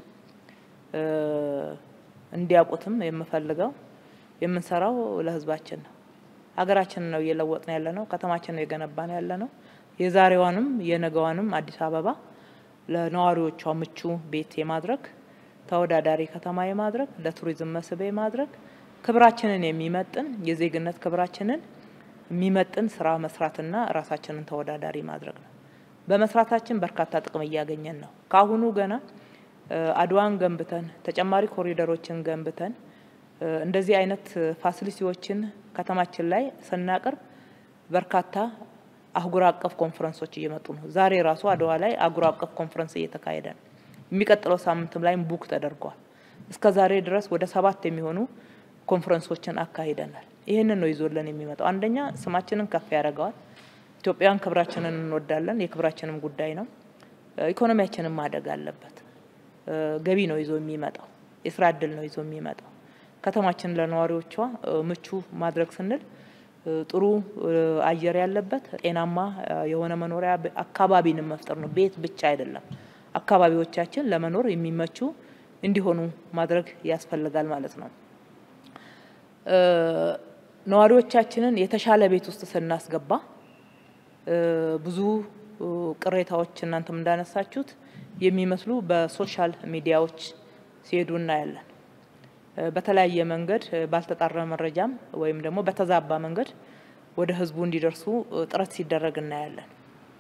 እንዲያውቁትም የምፈልገው የምንሰራው ለህዝባችን ነው። ሀገራችንን ነው እየለወጥን ያለ ነው። ከተማችን ነው የገነባን ያለ ነው። የዛሬዋንም የነገዋንም አዲስ አበባ ለነዋሪዎቿ ምቹ ቤት የማድረግ ተወዳዳሪ ከተማ የማድረግ ለቱሪዝም መስህብ የማድረግ ክብራችንን የሚመጥን የዜግነት ክብራችንን የሚመጥን ስራ መስራትና ራሳችንን ተወዳዳሪ ማድረግ ነው። በመስራታችን በርካታ ጥቅም እያገኘን ነው። ከአሁኑ ገና አድዋን ገንብተን ተጨማሪ ኮሪደሮችን ገንብተን እንደዚህ አይነት ፋሲሊቲዎችን ከተማችን ላይ ስናቀርብ በርካታ አህጉር አቀፍ ኮንፈረንሶች እየመጡ ነው። ዛሬ ራሱ አድዋ ላይ አህጉር አቀፍ ኮንፈረንስ እየተካሄደ ነው። የሚቀጥለው ሳምንትም ላይም ቡክ ተደርጓል። እስከ ዛሬ ድረስ ወደ ሰባት የሚሆኑ ኮንፈረንሶችን አካሂደናል። ይህንን ነው ይዞልን የሚመጣው። አንደኛ ስማችንን ከፍ ያደርገዋል። ኢትዮጵያን ክብራችንን እንወዳለን። የክብራችንም ጉዳይ ነው። ኢኮኖሚያችንን ማደግ አለበት። ገቢ ነው ይዞ የሚመጣው። የስራ እድል ነው ይዞ የሚመጣው። ከተማችን ለነዋሪዎቿ ምቹ ማድረግ ስንል ጥሩ አየር ያለበት ጤናማ የሆነ መኖሪያ አካባቢንም መፍጠር ነው። ቤት ብቻ አይደለም። አካባቢዎቻችን ለመኖር የሚመቹ እንዲሆኑ ማድረግ ያስፈልጋል ማለት ነው። ነዋሪዎቻችንን የተሻለ ቤት ውስጥ ስናስገባ ብዙ ቅሬታዎች እናንተም እንዳነሳችሁት የሚመስሉ በሶሻል ሚዲያዎች ሲሄዱ እናያለን። በተለያየ መንገድ ባልተጣራ መረጃም ወይም ደግሞ በተዛባ መንገድ ወደ ሕዝቡ እንዲደርሱ ጥረት ሲደረግ እናያለን።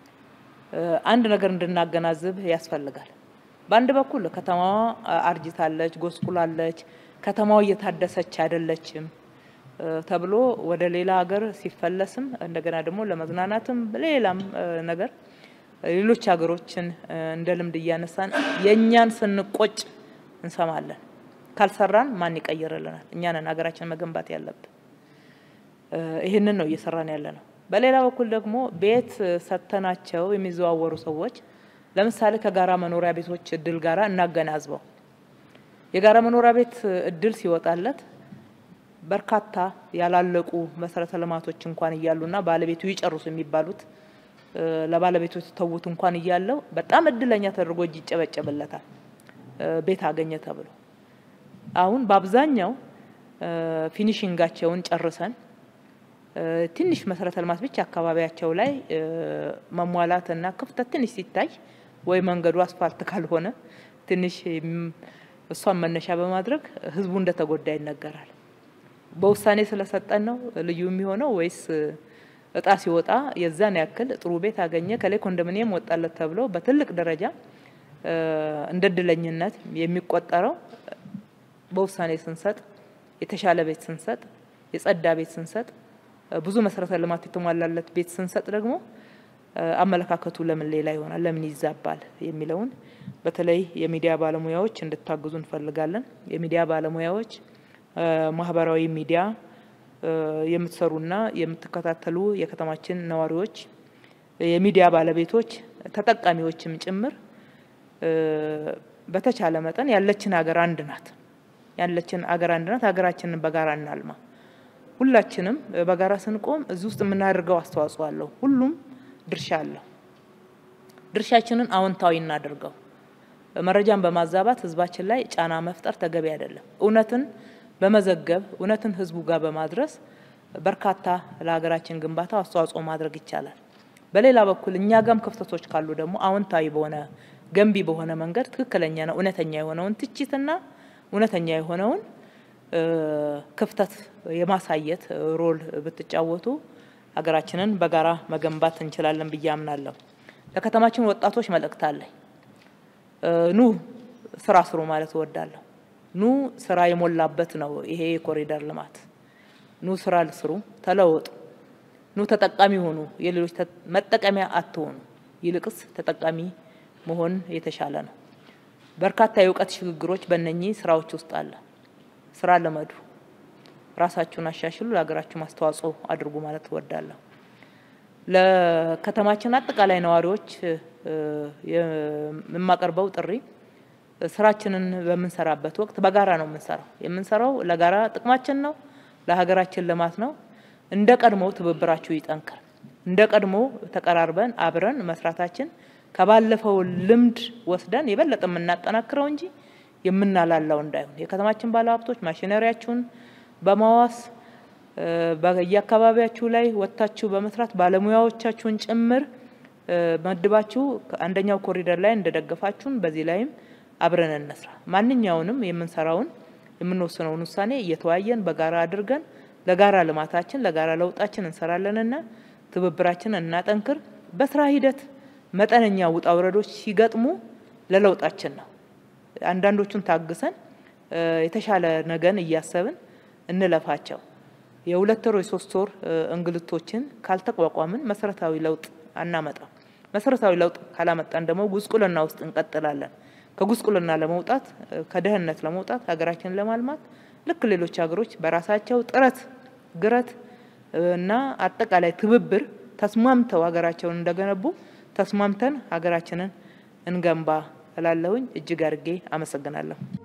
አንድ ነገር እንድናገናዝብ ያስፈልጋል። በአንድ በኩል ከተማዋ አርጅታለች፣ ጎስቁላለች፣ ከተማዋ እየታደሰች አይደለችም ተብሎ ወደ ሌላ ሀገር ሲፈለስም እንደገና ደግሞ ለመዝናናትም ሌላም ነገር ሌሎች ሀገሮችን እንደ ልምድ እያነሳን የእኛን ስንቆጭ እንሰማለን። ካልሰራን ማን ይቀይርልናል? እኛ ነን ሀገራችን መገንባት ያለብን። ይህንን ነው እየሰራን ያለ ነው። በሌላ በኩል ደግሞ ቤት ሰጥተናቸው የሚዘዋወሩ ሰዎች ለምሳሌ ከጋራ መኖሪያ ቤቶች እድል ጋራ እናገናዝበው። የጋራ መኖሪያ ቤት እድል ሲወጣለት በርካታ ያላለቁ መሰረተ ልማቶች እንኳን እያሉና ባለቤቱ ይጨርሱ የሚባሉት ለባለቤቱ የተተዉት እንኳን እያለው በጣም እድለኛ ተደርጎ እጅ ይጨበጨብለታል ቤት አገኘ ተብሎ። አሁን በአብዛኛው ፊኒሽንጋቸውን ጨርሰን ትንሽ መሰረተ ልማት ብቻ አካባቢያቸው ላይ መሟላት እና ክፍተት ትንሽ ሲታይ ወይ መንገዱ አስፋልት ካልሆነ ትንሽ እሷን መነሻ በማድረግ ህዝቡ እንደተጎዳ ይነገራል። በውሳኔ ስለሰጠን ነው ልዩ የሚሆነው ወይስ እጣ ሲወጣ የዛን ያክል ጥሩ ቤት አገኘ ከላይ ኮንዶሚኒየም ወጣለት ተብሎ በትልቅ ደረጃ እንደ እድለኝነት የሚቆጠረው በውሳኔ ስንሰጥ፣ የተሻለ ቤት ስንሰጥ፣ የጸዳ ቤት ስንሰጥ፣ ብዙ መሰረተ ልማት የተሟላለት ቤት ስንሰጥ ደግሞ አመለካከቱ ለምን ሌላ ይሆናል፣ ለምን ይዛባል የሚለውን በተለይ የሚዲያ ባለሙያዎች እንድታግዙ እንፈልጋለን። የሚዲያ ባለሙያዎች ማህበራዊ ሚዲያ የምትሰሩና የምትከታተሉ የከተማችን ነዋሪዎች፣ የሚዲያ ባለቤቶች፣ ተጠቃሚዎችም ጭምር በተቻለ መጠን ያለችን ሀገር አንድ ናት። ያለችን ሀገር አንድ ናት። ሀገራችንን በጋራ እናልማ። ሁላችንም በጋራ ስንቆም እዚህ ውስጥ የምናደርገው አስተዋጽኦ አለው። ሁሉም ድርሻ አለው። ድርሻችንን አዎንታዊ እናድርገው። መረጃን በማዛባት ህዝባችን ላይ ጫና መፍጠር ተገቢ አይደለም። እውነትን በመዘገብ እውነትን ህዝቡ ጋር በማድረስ በርካታ ለሀገራችን ግንባታ አስተዋጽኦ ማድረግ ይቻላል። በሌላ በኩል እኛ ጋም ክፍተቶች ካሉ ደግሞ አዎንታዊ በሆነ ገንቢ በሆነ መንገድ ትክክለኛ ነው እውነተኛ የሆነውን ትችትና እውነተኛ የሆነውን ክፍተት የማሳየት ሮል ብትጫወቱ ሀገራችንን በጋራ መገንባት እንችላለን ብዬ አምናለሁ። ለከተማችን ወጣቶች መልእክት አለኝ። ኑ ስራ ስሩ ማለት እወዳለሁ። ኑ ስራ የሞላበት ነው ይሄ የኮሪደር ልማት። ኑ ስራ ስሩ፣ ተለወጡ፣ ኑ ተጠቃሚ ሆኑ። የሌሎች መጠቀሚያ አትሆኑ። ይልቅስ ተጠቃሚ መሆን የተሻለ ነው። በርካታ የእውቀት ሽግግሮች በእነኚህ ስራዎች ውስጥ አለ። ስራ ልመዱ፣ ራሳችሁን አሻሽሉ፣ ለሀገራችሁ አስተዋጽኦ አድርጉ ማለት እወዳለሁ። ለከተማችን አጠቃላይ ነዋሪዎች የማቀርበው ጥሪ ስራችንን በምንሰራበት ወቅት በጋራ ነው የምንሰራው። የምንሰራው ለጋራ ጥቅማችን ነው፣ ለሀገራችን ልማት ነው። እንደ ቀድሞ ትብብራችሁ ይጠንክር። እንደ ቀድሞ ተቀራርበን አብረን መስራታችን ከባለፈው ልምድ ወስደን የበለጠ የምናጠናክረው እንጂ የምናላላው እንዳይሆን የከተማችን ባለሀብቶች ማሽነሪያችሁን በማዋስ በየአካባቢያችሁ ላይ ወጥታችሁ በመስራት ባለሙያዎቻችሁን ጭምር መድባችሁ አንደኛው ኮሪደር ላይ እንደደገፋችሁን በዚህ ላይም አብረን እንስራ። ማንኛውንም የምንሰራውን የምንወስነውን ውሳኔ እየተወያየን በጋራ አድርገን ለጋራ ልማታችን ለጋራ ለውጣችን እንሰራለንና ትብብራችንን እናጠንክር። በስራ ሂደት መጠነኛ ውጣ ውረዶች ሲገጥሙ ለለውጣችን ነው። አንዳንዶቹን ታግሰን የተሻለ ነገን እያሰብን እንለፋቸው። የሁለት ወር የሶስት ወር እንግልቶችን ካልተቋቋምን መሰረታዊ ለውጥ አናመጣም። መሰረታዊ ለውጥ ካላመጣን ደግሞ ጉስቁልና ውስጥ እንቀጥላለን። ከጉስቁልና ለመውጣት ከድህነት ለመውጣት ሀገራችንን ለማልማት ልክ ሌሎች ሀገሮች በራሳቸው ጥረት ግረት እና አጠቃላይ ትብብር ተስማምተው ሀገራቸውን እንደገነቡ ተስማምተን ሀገራችንን እንገንባ እላለሁኝ። እጅግ አድርጌ አመሰግናለሁ።